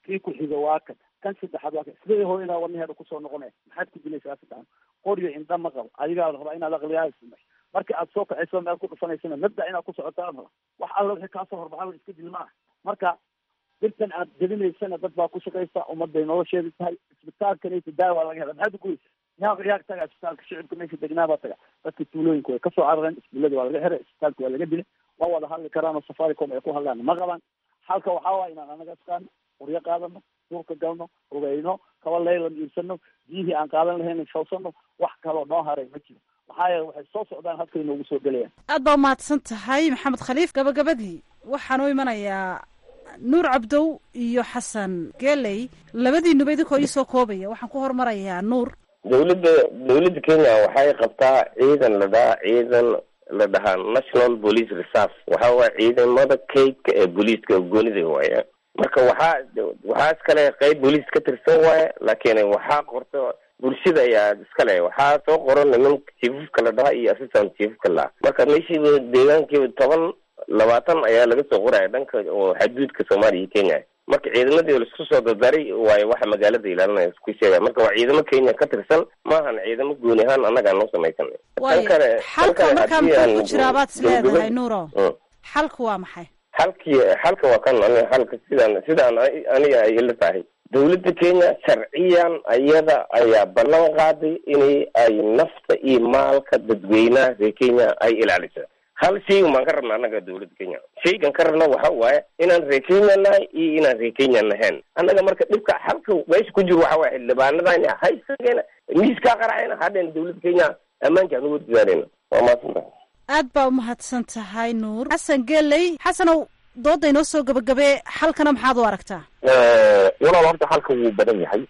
kii ku xiga waa kan kan saddexaad waa kan sidee hooyadaa wadnaheeda kusoo noqonaya maxaad ku dilaysaa saddexan qoryo indha ma qabo adigaa la rabaa inaad aqliyaha ismay marka aad soo kacayso meel ku dhufanaysana mabda inaad ku socotaa raba wax alla wixii kaasoo horbaxa iska dil maaha marka dirtan aad gelinaysana dad baa ku shaqaysa ummaday nolosheeda tahay isbitaalkanaysa daawa laga hela maxaad uguraysa yaa yaa taga isbitaalka shicibka meesha degnaa baa taga dadka tuulooyinka way kasoo carareen iskuullada waa laga xiray isbitaalka waa laga dilay ma wada hadli karaan oo safaricom ay ku hadlaan ma qabaan halka waxaa waaya inaan anaga isqaano qoryo qaadano duurka galno ogeyno kaba leylan iibsano biyihii aan qaadan lahayn shawsano wax kaloo noo haray ma jiro maxaa yeele waxay soo socdaan halkay noogu soo gelayaan aad baa umahadsan tahay maxamed khaliif gabagabadii waxaan u imanayaa nuur cabdow iyo xasan geley labadiinuba idinkoo iisoo koobaya waxaan ku hormarayaa nuur dawladda dawladda kenya waxay qabtaa ciidan la dhahaa ciidan la dhahaa national police reserve waxa waa ciidamada kaydka ee booliiska goonida waaya marka waxaa waxaa iskale qeyb booliis ka tirsan waaya laakiin waxaa qorto bulshada ayaa iskale waxaa soo qoran niman chiefafka la dhaha iyo assistant chiefafka la marka meeshiiba deegaankiiba toban labaatan ayaa laga soo qoraya dhanka oo xaduudka soomaaliya iyo kenya marka ciidamadii laisku soo dardaray waayo waxa magaalada ilaalinaya isku sheegaya marka waa ciidamo kenya ka tirsan maahan ciidamo gooni ahaan annagaa noo samaysan waayo xalka markaa muxuu ku jiraa baad is leedahay nuuro xalku waa maxay xalkii xalka waa kan ani xalka sidaan sidaan aniga ay ila tahay dawladda kenya sharciyan ayada ayaa ballan qaaday inay ay nafta iyo maalka dadweynaha reer kenya ay ilaalisa hal shaygan baan ka rabna annaga dawladda kenya shaygan ka rabna waxa waaye inaan reer kenya nahay iyo inaan reer kenya nahayn annaga marka dhibka halka meesha ku jiro waxa waye xildhibaanadana haysageena miiskaa qaracayna hadheen dawladda kenya ammaanka aan uga dadaaleyna waa mahadsantahay aad baa umahadsan tahay nuur xasan geley xasanow dooda inoo soo gabagabee xalkana maxaad u aragtaa walaal horta xalka wuu badan yahay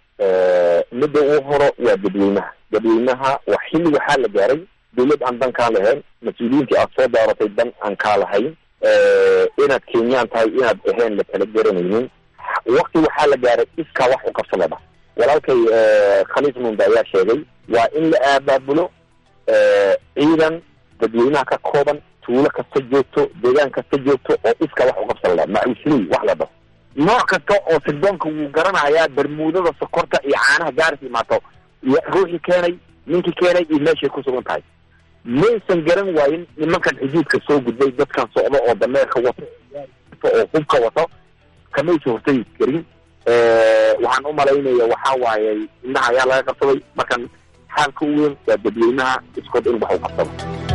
midda uu horo waa dadweynaha dadweynaha wax xilli waxaa la gaaray dawlad aan dan kaa lahayn mas-uuliyiintii aad soo daaratay dan aan kaa lahayn inaad kenyaan tahay inaad ahayn la kala garanaynin wakti waxaa la gaaray iskaa wax u qabsadaba walaalkay khaliif munda ayaa sheegay waa in la aabaabulo ciidan dadweynaha ka kooban tuulo kasta joogto deegaan kasta joogto oo iska wax uqabsanla macusley wax la dhaho nooc kasta oo sirdoonka wuu garanayaa bermuudada sokorta iyo caanaha gaaris imaato iyo ruuxii keenay ninkii keenay iyo meeshay ku sugan tahay maysan garan waayin nimankan xuduudka soo gudbay dadkan socdo oo dameerka wato oo hubka wato kamaysa hortagi karin waxaan umalaynaya waxaa waaye indhaha ayaa laga qabsaday markan xaalka u weyn waa dadweynaha iskood in wax u qabsado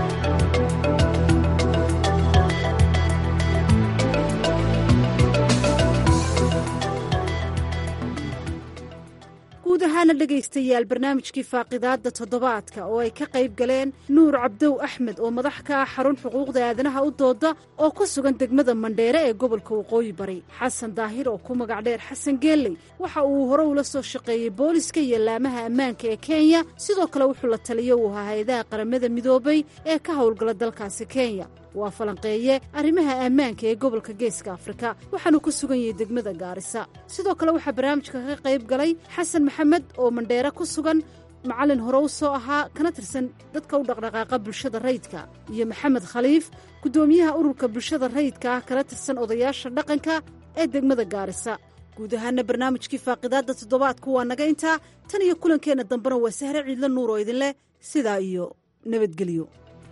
guud ahaana dhegaystayaal barnaamijkii faaqidaadda toddobaadka oo ay ka qayb galeen nuur cabdow axmed oo madax ka ah xarun xuquuqda aadanaha u dooda oo ku sugan degmada mandheere ee gobolka waqooyi bari xasan daahir oo ku magac dheer xasan geeley waxa uu hore ula soo shaqeeyey booliska iyo laamaha ammaanka ee kenya sidoo kale wuxuu la taliyo uu ahaa hay-adaha qaramada midoobay ee ka howlgala dalkaasi kenya waa falanqeeye arrimaha ammaanka ee gobolka geeska afrika waxaanu ku sugan yahay degmada gaarisa sidoo kale waxaa barnaamijka ka qayb galay xasan maxamed oo mandheere ku sugan macallin hore u soo ahaa kana tirsan dadka u dhaqdhaqaaqa bulshada rayidka iyo maxamed khaliif guddoomiyaha ururka bulshada rayidka ah kana tirsan odayaasha dhaqanka ee degmada gaarisa guud ahaana barnaamijkii faaqidaadda toddobaadku waa naga intaa tan iyo kulankeenna dambena waa sahre ciidla nuur oo idinleh sidaa iyo nabadgelyo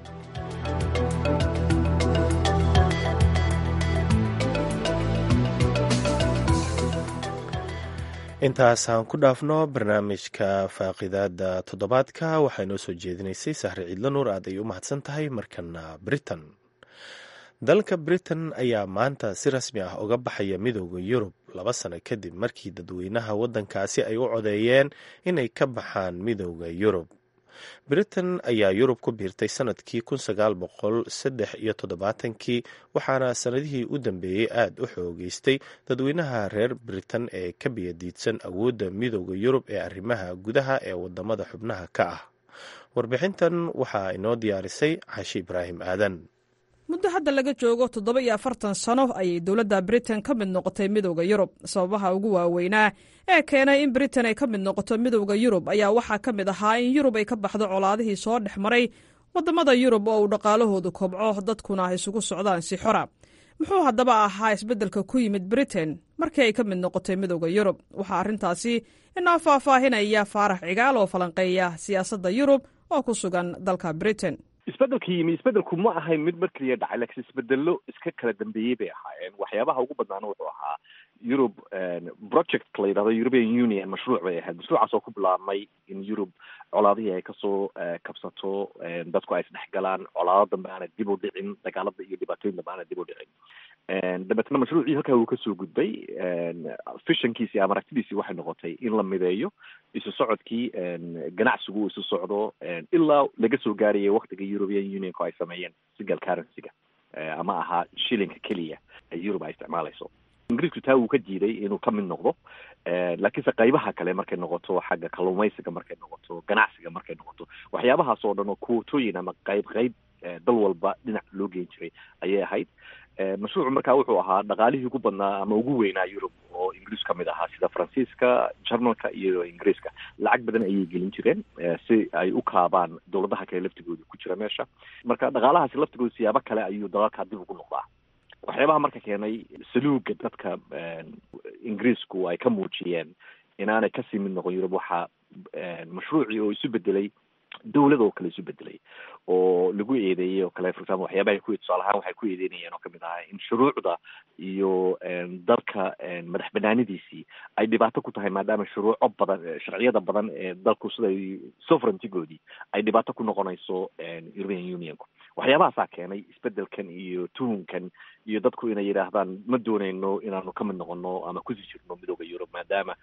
intaasaan ku dhaafno barnaamijka faaqidaada toddobaadka waxaa inoo soo jeedinaysay sahre ciidla nuur aad ay u mahadsan tahay markana britain dalka britain ayaa maanta si rasmi ah uga baxaya midooda yurub laba sano kadib markii dadweynaha waddankaasi ay u codeeyeen inay ka baxaan midooda yurub britain ayaa yurub ku biirtay sanadkii kun sagaal boqol saddex iyo toddobaatankii waxaana sanadihii u dambeeyey aada u xoogeystay dadweynaha reer britain ee ka biyadiidsan awoodda midooda yurub ee arrimaha gudaha ee wadamada xubnaha ka ah warbixintan waxaa inoo diyaarisay cashi ibraahim aadan muddo hadda laga joogo toddoba iyo afartan sano ayay dowladda britain ka mid noqotay midooda yurub sababaha ugu waaweynaa ee keenay in britain ay ka mid noqoto midooda yurub ayaa waxaa ka mid ahaa in yurub ay ka baxdo colaadihii soo dhex maray wadamada yurub oo uu dhaqaalahoodu kobco dadkuna isugu socdaan si xora muxuu haddaba ahaa isbeddelka ku yimid britain markii ay ka mid noqotay midooda yurub waxaa arrintaasi inoo faahfaahinaya faarax cigaal oo falanqeeya siyaasadda yurub oo ku sugan dalka britain isbedelka yimi isbedelku ma ahayn mid mar keliya dhacay laakiin isbedelo iska kala dambeeyey bay ahaayeen waxyaabaha ugu badnaana wuxuu ahaa yurub project la yidhahdo european union mashruuc bay ahayd mashruucaas oo ku bilaabmay in yurub colaadihii ay kasoo kabsato dadku ay isdhexgalaan colaado dambe aana dib u dhicin dagaalada iyo dhibaatooyin dambe aana dib u dhicin dabeetna mashruucii halkaa uu kasoo gudbay fishankiisi ama aragtidiisii waxay noqotay in la mideeyo isu socodkii ganacsigu isu socdo ilaa laga soo gaarayay waktiga european unionku ay sameeyeen single currency-ga ama ahaa shilinka keliya ee yurub ay isticmaalayso ingiriisku taa wuu ka diiday inuu ka mid noqdo laakiinse qaybaha kale markay noqoto xagga kalluumaysiga markay noqoto ganacsiga markay noqoto waxyaabahaas oo dhan oo kuwatooyin ama qayb qayb dal walba dhinac loo geyn jiray ayay ahayd mashruucu markaa wuxuu ahaa dhaqaalihii ugu badnaa ama ugu weynaa yurub oo ingiriis ka mid ahaa sida faransiiska jarmalka iyo ingiriiska lacag badan ayay gelin jireen si ay u kaabaan dowladaha kale laftigooda ku jira meesha marka dhaqaalahaasi laftigooda siyaabo kale ayuu dalalkaa dib ugu noqdaa waxyaabaha marka keenay saluuga dadka ingiriisku ay ka muujiyeen inaanay kasii mid noqon yurub waxaa mashruucii oo isu bedelay dawlad oo kale isu bedelay oo lagu eedeeyey oo kale for example waxyaabahay ku tusaale ahaan waxay ku eedeynayeen oo kamid ahaa in shuruucda iyo dalka madax banaanidiisii ay dhibaato ku tahay maadaama shuruuco badan sharciyada badan ee dalku siday sovereigntygoodii ay dhibaato ku noqonayso european unionku waxyaabahaasaa keenay isbedelkan iyo tuhunkan iyo dadku inay yidhaahdaan ma dooneyno inaanu ka mid noqono ama kusii jirno midooda yurub maadaama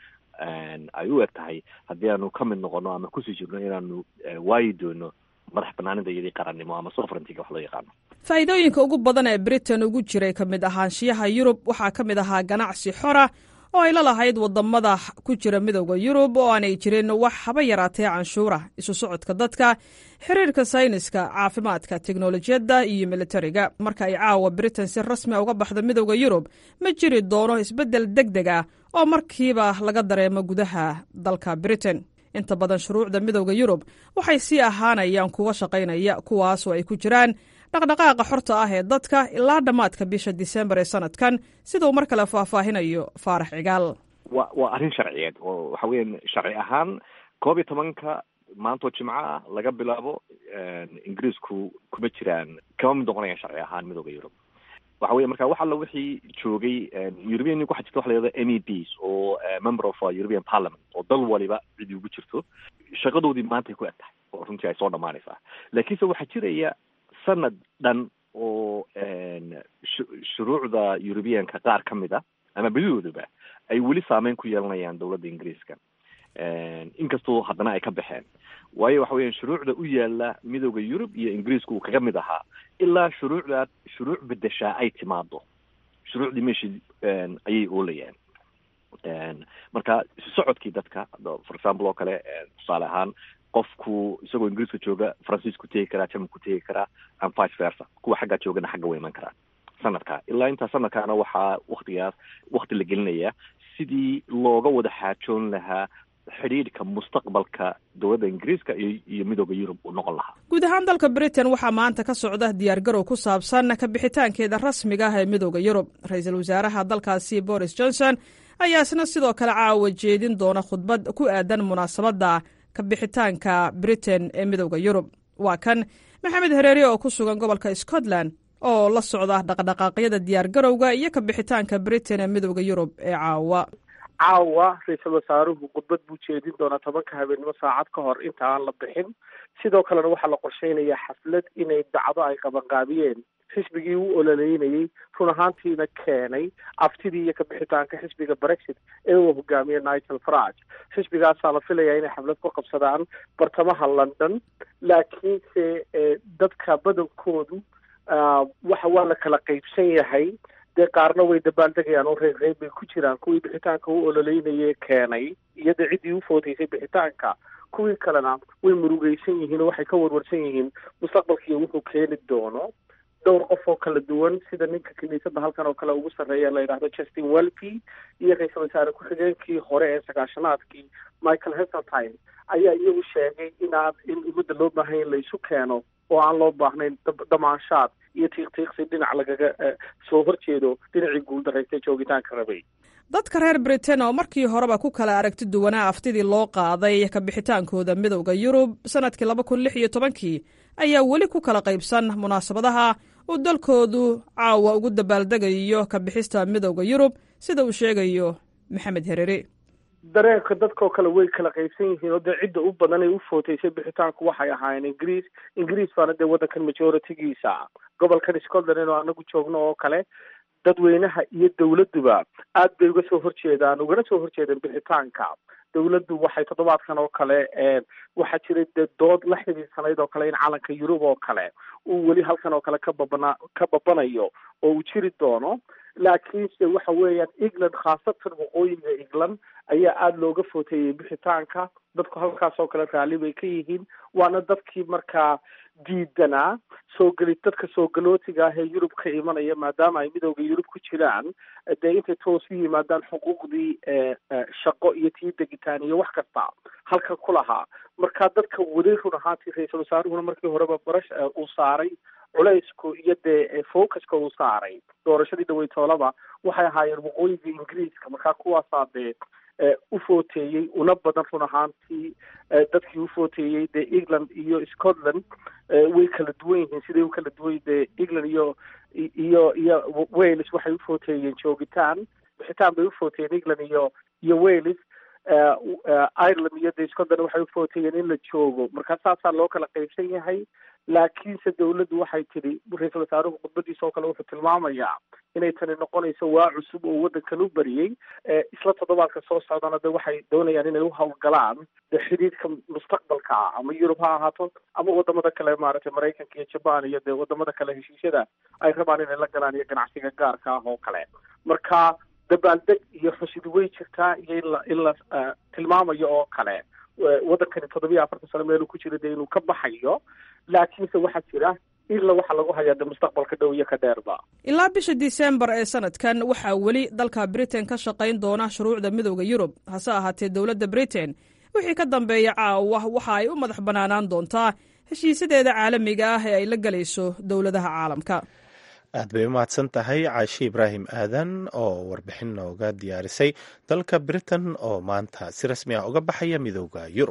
ay u eg tahay haddii aanu ka mid noqono ama kusii jirno inaanu waayi doono madax banaanida iyadii qarannimo ama sovereigntyga wax loo yaqaano faa'iidooyinka ugu badan ee britain ugu jiray ka mid ahaanshiyaha yurub waxaa ka mid ahaa ganacsi xora oo ay la lahayd wadamada ku jira midooda yurub oo aanay jirin wax haba yaraatee canshuura isu socodka dadka xiriirka sayniska caafimaadka teknolojiyadda iyo militariga marka ay caawa britain si rasmia uga baxdo midooda yurub ma jiri doono isbeddel deg deg ah oo markiiba laga dareemo gudaha dalka britain inta badan shuruucda midooda yurub waxay sii ahaanayaan kuwa shaqaynaya kuwaasoo ay ku jiraan dhaqdhaqaaqa xorta ah ee dadka ilaa dhammaadka bisha disembar ee sanadkan siduu mar kale faahfaahinayo faarax cigaal wa waa arrin sharciyeed oo waxa weeyaan sharci ahaan koob iyo tobanka maantoo jimco ah laga bilaabo ingiriisku kuma jiraan kama mid noqonayaan sharci ahaan midooda yurub waxa weye marka wax alla wixii joogay european waxa jirta waxa la yahdo m e ds oo member of european parliament oo dal waliba cidi ugu jirto shaqadoodii maantay ku eg tahay oo runtii ay soo dhamaanaysaa laakiinse waxaa jiraya sanad dhan oo shuruucda europeanka qaar ka mid a ama bedidooduba ay weli saameyn ku yeelanayaan dowladda ingiriiska inkastoo haddana ay ka baxeen waayo waxa weeyaan shuruucda u yaala midooda yurub iyo ingiriisku uu kaga mid ahaa ilaa shuruucdaa shuruuc bedeshaa ay timaado shuruucdii meeshii ayay oolayaan marka isu socodkii dadka for example oo kale tusaale ahaan qofku isagoo ingiriiska jooga faransiisku tegi karaa germanku tegi karaa and vice versa kuwa xaggaa joogana xagga way iman karaan sanadka ilaa intaa sanadkaana waxaa waktigaas wakti la gelinayaa sidii looga wada xaajoon lahaa xidhiidhka mustaqbalka dowladda ingiriiska iyo iyo midooda yurub uu noqon lahaa guud ahaan dalka britain waxaa maanta ka socda diyaargarow ku saabsan ka bixitaankeeda rasmiga ah ee midooda yurub ra-iisul wasaaraha dalkaasi boris johnson ayaa isna sidoo kale caawa jeedin doona khudbad ku aadan munaasabadda ka bixitaanka britain ee midooda yurub waa kan maxamed hareeri oo ku sugan gobolka scotland oo la socda dhaqdhaqaaqyada diyaargarowga iyo ka bixitaanka britain ee midooda yurub ee caawa caawa ra-iisul wasaaruhu khudbad buu jeedin doonaa tobanka habeennimo saacad ka hor inta aan la bixin sidoo kalena waxaa la qorsheynayaa xaflad inay dacdo ay qabanqaabiyeen xisbigii u ololeynayey run ahaantiina keenay aftidii iyo kabixitaanka xisbiga brexit ee uu hogaamiye nigel farage xisbigaasaa la filayaa inay xaflad ku qabsadaan bartamaha london laakiinse dadka badankoodu waxa waa la kala qeybsan yahay dee qaarna way dabaaldegayaan oo reer reer bay ku jiraan kuwii bixitaanka u ololeynayee keenay iyo dee ciddii u foodaysay bixitaanka kuwii kalena way murugeysan yihiin oo waxay ka warwarsan yihiin mustaqbalkiiyo wuxuu keeni doono dhowr qof oo kala duwan sida ninka kiniisadda halkan oo kale ugu sarreeya la yidhaahdo justin welby iyo ra-iisul wasaare ku-xigeenkii hore ee sagaashanaadkii michael heseltine ayaa iyagu sheegay inaan in ummadda loo baahanya in la isu keeno oo aan loo baahnayn damaanshaad iyo tiiqtiiqsi dhinac lagaga soo horjeedo dhinacii guuldarraystay joogitaanka rabay dadka reer britain oo markii horeba ku kala aragti duwanaa aftidii loo qaaday ka bixitaankooda midowda yurub sanadkii laba kun lix iyo tobankii ayaa weli ku kala qaybsan munaasabadaha uu dalkoodu caawa ugu dabaaldegayo ka bixista midowda yurub sida uu sheegayo maxamed herere dareenka dadkoo kale way kala qaybsan yihiin oo dee cidda u badan ee u footeysay bixitaanku waxay ahaayeen ingiriis ingiriis baana dee waddankan majoritigiisa gobolkan scotland inuu anagu joogno oo kale dadweynaha iyo dawladduba aad bay uga soo horjeedaan ugana soo horjeedeen bixitaanka dawladdu waxay toddobaadkan oo kale waxaa jiray dee dood la xidhiidsanayd oo kale in calanka yurub oo kale uu weli halkan oo kale ka babana ka babanayo oo uu jiri doono laakiinse waxa weeyaan england khaasatan waqooyiga england ayaa aada looga footeeyey bixitaanka dadku halkaas oo kale raalli bay ka yihiin waana dadkii markaa diidanaa soo geli dadka soo galootiga ah ee yurub ka imanaya maadaama ay midowda yurub ku jiraan dee intay toos u yimaadaan xuquuqdii shaqo iyo tii degitaan iyo wax kasta halkan ku lahaa marka dadka weli run ahaantii ra-iisul wasaaruhuna markii horeba barash uu saaray culaysku iyo dee focuska uu saaray doorashadii dhaweytoolaba waxay ahaayeen waqooyiga ingiriiska markaa kuwaasaa dee u footeeyey una badan run ahaantii dadkii u footeeyey dee england iyo scotland way kala duwan yihiin siday u kala duwan dee england iyo iyo iyo wales waxay u footeeyeen joogitaan bixitaan bay u footeeyeen england iyo iyo wales ireland iyo dee scotland waxay u footeeyeen in la joogo markaa saasaa loo kala qaybsan yahay laakiinse dawladdu waxay tidhi ra-iisul wasaaruhu khudbadiisa oo kale wuxuu tilmaamayaa inay tani noqonayso waa cusub oo waddankan u bariyey isla toddobaadka soo socdana de waxay doonayaan inay u hawlgalaan de xidhiidhka mustaqbalka ah ama yurub ha ahaato ama wadamada kale maaragtay maraykanka iyo jaban iyo dee wadamada kale heshiisyada ay rabaan inay la galaan iyo ganacsiga gaarka ah oo kale marka dabaaldeg iyo xusid way jirtaa iyo in la in la tilmaamayo oo kale waddankani toddobiyo afartan sano meeluu ku jira dee inuu ka baxayo laakiinse waxaa jira ila waxa lagu hayaa de mustaqbalka dhow iyo ka dheerba ilaa bisha disembar ee sanadkan waxaa weli dalka britain ka shaqayn doona shuruucda midowda yurub hase ahaatee dowladda britain wixii ka dambeeya caawa waxa ay u madax bannaanaan doontaa heshiisyadeeda caalamiga ah ee ay la gelayso dowladaha caalamka aad bay u mahadsan tahay caashi ibraahim aadan oo warbixin nooga diyaarisay dalka britain oo maanta si rasmi ah uga baxaya midowda yurub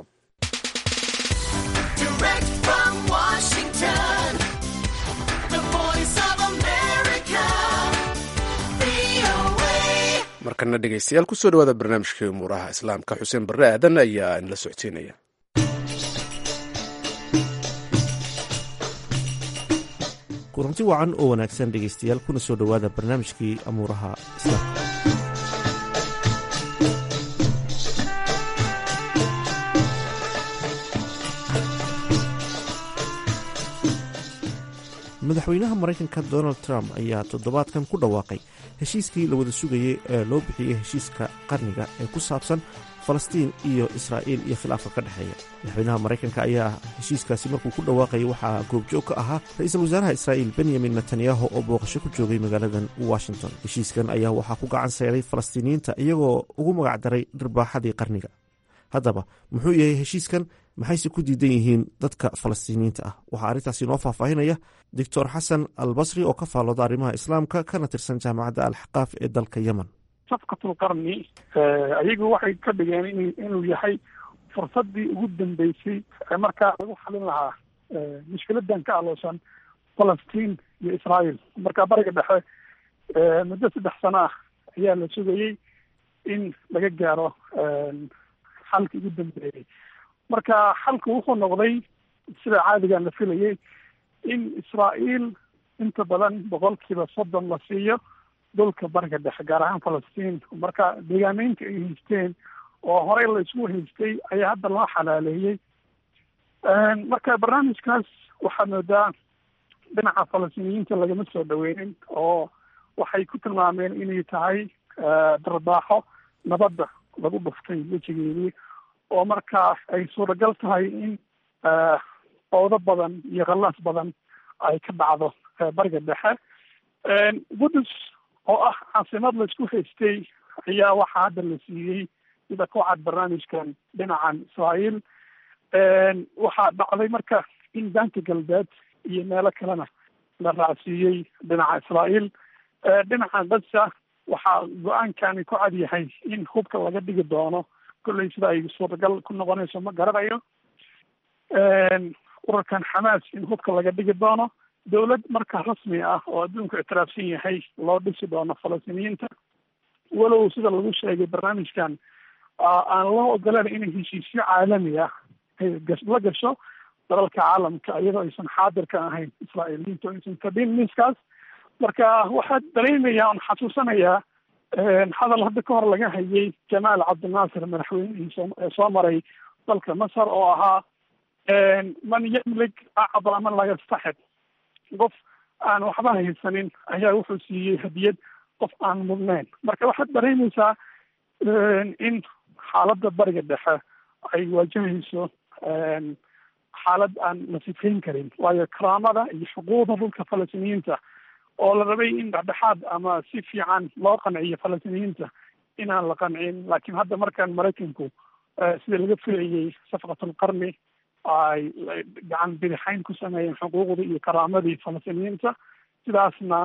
markana dhegeystayaal kusoo dhawaada barnaamijkii umuuraha islaamka xuseen barre aadan ayaa inla socodsiinaya kulanti wacan oo wanaagsan dhegeystayaal kuna soo dhowaada barnaamijkii amuuraha islaamka madaxweynaha maraykanka donald trump ayaa toddobaadkan ku dhawaaqay heshiiskii la wada sugayey ee loo bixiyey heshiiska qarniga ee ku saabsan falastiin iyo israa'iil iyo khilaafka ka dhexeeya madaxweynaha maraykanka ayaa heshiiskaasi markuu ku dhawaaqayay waxaa goobjoog ka ahaa ra-iisul wasaaraha israa'iil benyamin netanyahu oo booqasho ku joogay magaaladan washington heshiiskan ayaa waxaa ku gacan sayray falastiiniyiinta iyagoo ugu magac daray dhirbaaxadii qarniga haddaba muxuu yahay heshiiskan maxayse ku diidan yihiin dadka falastiiniyiinta ah waxaa arrintaasi inoo faahfaahinaya doctor xasan albasri oo ka faallooda arrimaha islaamka kana tirsan jaamacadda alxaqaaf ee dalka yemen safkatul qarni ayagu waxay ka dhigeen inuu yahay fursadii ugu dambeysay ee markaa lagu xalin lahaa mushkiladan ka aloosan falastiin iyo israael marka bariga dhexe muddo saddex sano ah ayaa la sugayey in laga gaaro xalkii ugu dambeeyey marka xalku wuxuu noqday sida caadigan la filayay in israael inta badan boqolkiiba soddon la siiyo dhulka bariga dhexe gaar ahaan falastiin marka deegaameynta ay haysteen oo horey la isku haystay ayaa hadda loo xalaaleeyey marka barnaamijkaas waxaa moodaa dhinaca falastiiniyiinta lagama soo dhaweynin oo waxay ku tilmaameen inay tahay darbaaxo nabadda lagu dhuftay wejigeedii oo markaa ay suuragal tahay in qowdo badan iyo khallaas badan ay ka dhacdo bariga dhexe qudus oo ah caasimad laisku haystay ayaa waxaa hadda la siiyey sida ku cad barnaamijkan dhinacan israael waxaa dhacday marka in daanka galbeed iyo meelo kalena la raacsiiyey dhinaca israa'iil dhinaca gaza waxaa go-aankani ku cad yahay in hubka laga dhigi doono kolley sida ay suuragal ku noqonayso ma garanayo urarkan xamaas in hubka laga dhigi doono dowlad marka rasmi ah oo adduunku ictiraafsan yahay loo dhisi doono falastiiniyiinta walow sida lagu sheegay barnaamijkan aan loo ogolaan inay heshiisyo caalami ah la gasho dalalka caalamka iyadoo aysan xaadir ka ahayn israa'iiliyiintu aysan fadhin miiskaas marka waxaa dareemaya on xasuusanayaa hadal hadda ka hor laga hayay jamaal cabdinaasir madaxweynihii soo maray dalka masar oo ahaa man yamlik acdala man laa yastaxib qof aan waxba haysanin ayaa wuxuu siiyey hadiyad qof aan mudnayn marka waxaad dareemaysaa in xaaladda bariga dhexe ay waajahayso xaalad aan la sifayn karin waayo karaamada iyo xuquuqda dhulka falastiiniyiinta oo la rabay in dhexdhexaad ama si fiican loo qanciyo falastiiniyiinta inaan la qancin laakiin hadda markaan maraykanku sida laga filayay safqatulqarni ay gacan bidixayn ku sameeyeen xuquuqdii iyo karaamadii falastiiniyiinta sidaasna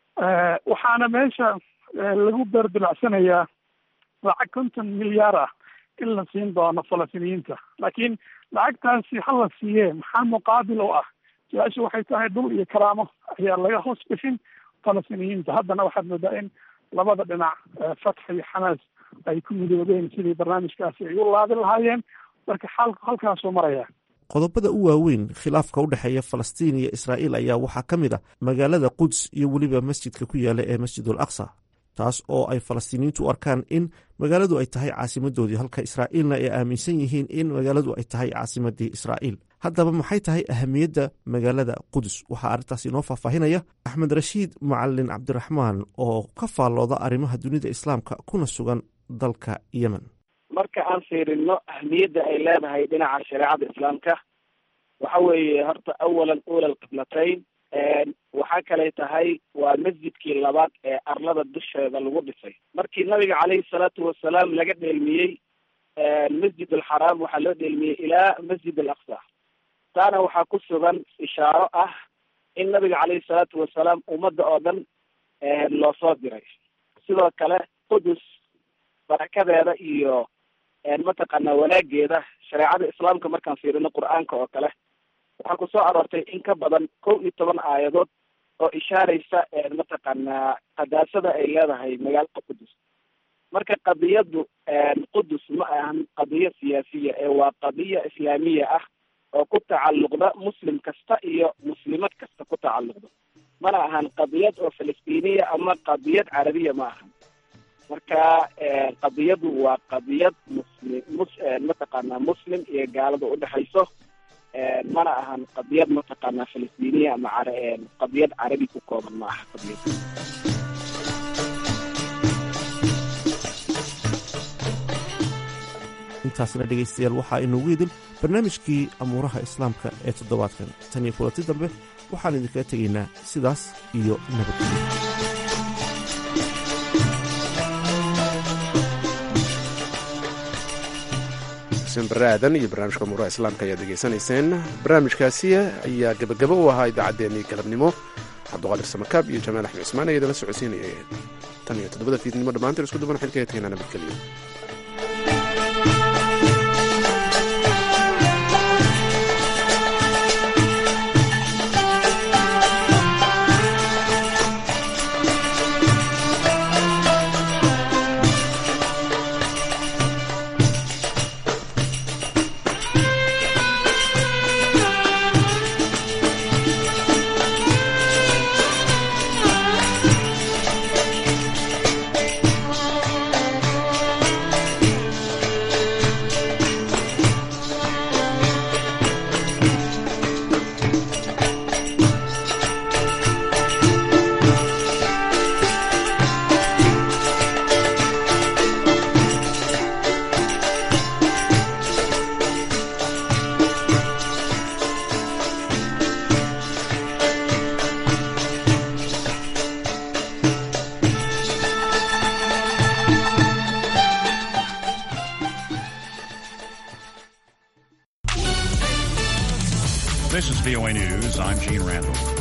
waxaana meesha lagu beerdilacsanayaa lacag konton milyaar ah in la siin doono falastiiniyiinta laakiin lacagtaasi ha la siiyee maxaa muqaabil u ah su-aasha waxay tahay dhul iyo karaamo ayaa laga hoos bixin falastiiniyiinta haddana waxaad moodaa in labada dhinac fatx iyo xamaas ay ku midoobeen sidii barnaamijkaasi ay u laabi lahaayeen marka xaalku halkaasuu maraya qodobada u waaweyn khilaafka u dhexeeya falastiin iyo israa'iil ayaa waxaa ka mid ah magaalada quds iyo weliba masjidka ku yaala ee masjidul aqsa taas oo ay falastiiniyiintu u arkaan in magaaladu ay tahay caasimadoodii halka israa'iilna ay aaminsan yihiin in magaaladu ay tahay caasimadii israa'iil haddaba maxay tahay ahamiyadda magaalada qudus waxaa arrintaas inoo faahfaahinaya axmed rashiid macalin cabdiraxmaan oo ka faallooda arrimaha dunida islaamka kuna sugan dalka yemen marka aan fiirino ahmiyadda ay leedahay dhinaca shareecada islaamka waxa weeye horta awalan ula alqiblatayn waxaa kalay tahay waa masjidkii labaad ee arlada dusheeda lagu dhisay markii nabiga caleyhi salaatu wasalaam laga dheelmiyey masjid alxaraam waxaa loo dheelmiyey ilaa masjid al aqsa taana waxaa ku sugan ishaaro ah in nabiga caleyhi salaatu wasalaam ummadda oo dhan loo soo diray sidoo kale qudus barakadeeda iyo mataqaanaa wanaageeda shareecada islaamka markaan fiirino qur-aanka oo kale waxaa kusoo aroortay in ka badan kow iyo toban aayadood oo ishaaraysa mataqaanaa qadaasada ay leedahay magaalada qudus marka qadiyadu qudus ma ahan qadiyo siyaasiya ee waa qadiya islaamiya ah oo ku tacalluqda muslim kasta iyo muslimad kasta ku tacalluqda mana ahan qadiyad oo falastiiniya ama qadiyad carabiya ma ahan marka qadiyadu waa qadiyad muslim mus mataqaanaa muslim iyo gaalada udhexayso mana ahan qadiyad mataqaanaa falastiiniya ama qadiyad carabi ku kooban ma aha qadiyad intaasna dhegaystayaal waxaa inoogu idin barnaamijkii amuuraha islaamka ee toddobaadkan tan iyo kulanti dambe waxaan idinkaga tegaynaa sidaas iyo nabadgelyo bare aadan iyo barnaamijka amuuraha islaamka ayaad degeysanayseen barnaamijkaasi ayaa gebagabo u ahaa idaacaddeenii galabnimo cabduqaadir samakaab iyo jamaal axmed cismaan ayaa idala socodsiinaya tan iyo toddobada fiidnimo dhammaanteen isku duban xilkaga tegaynaa nabadgelyo This is VOA News. I'm Gene Randall.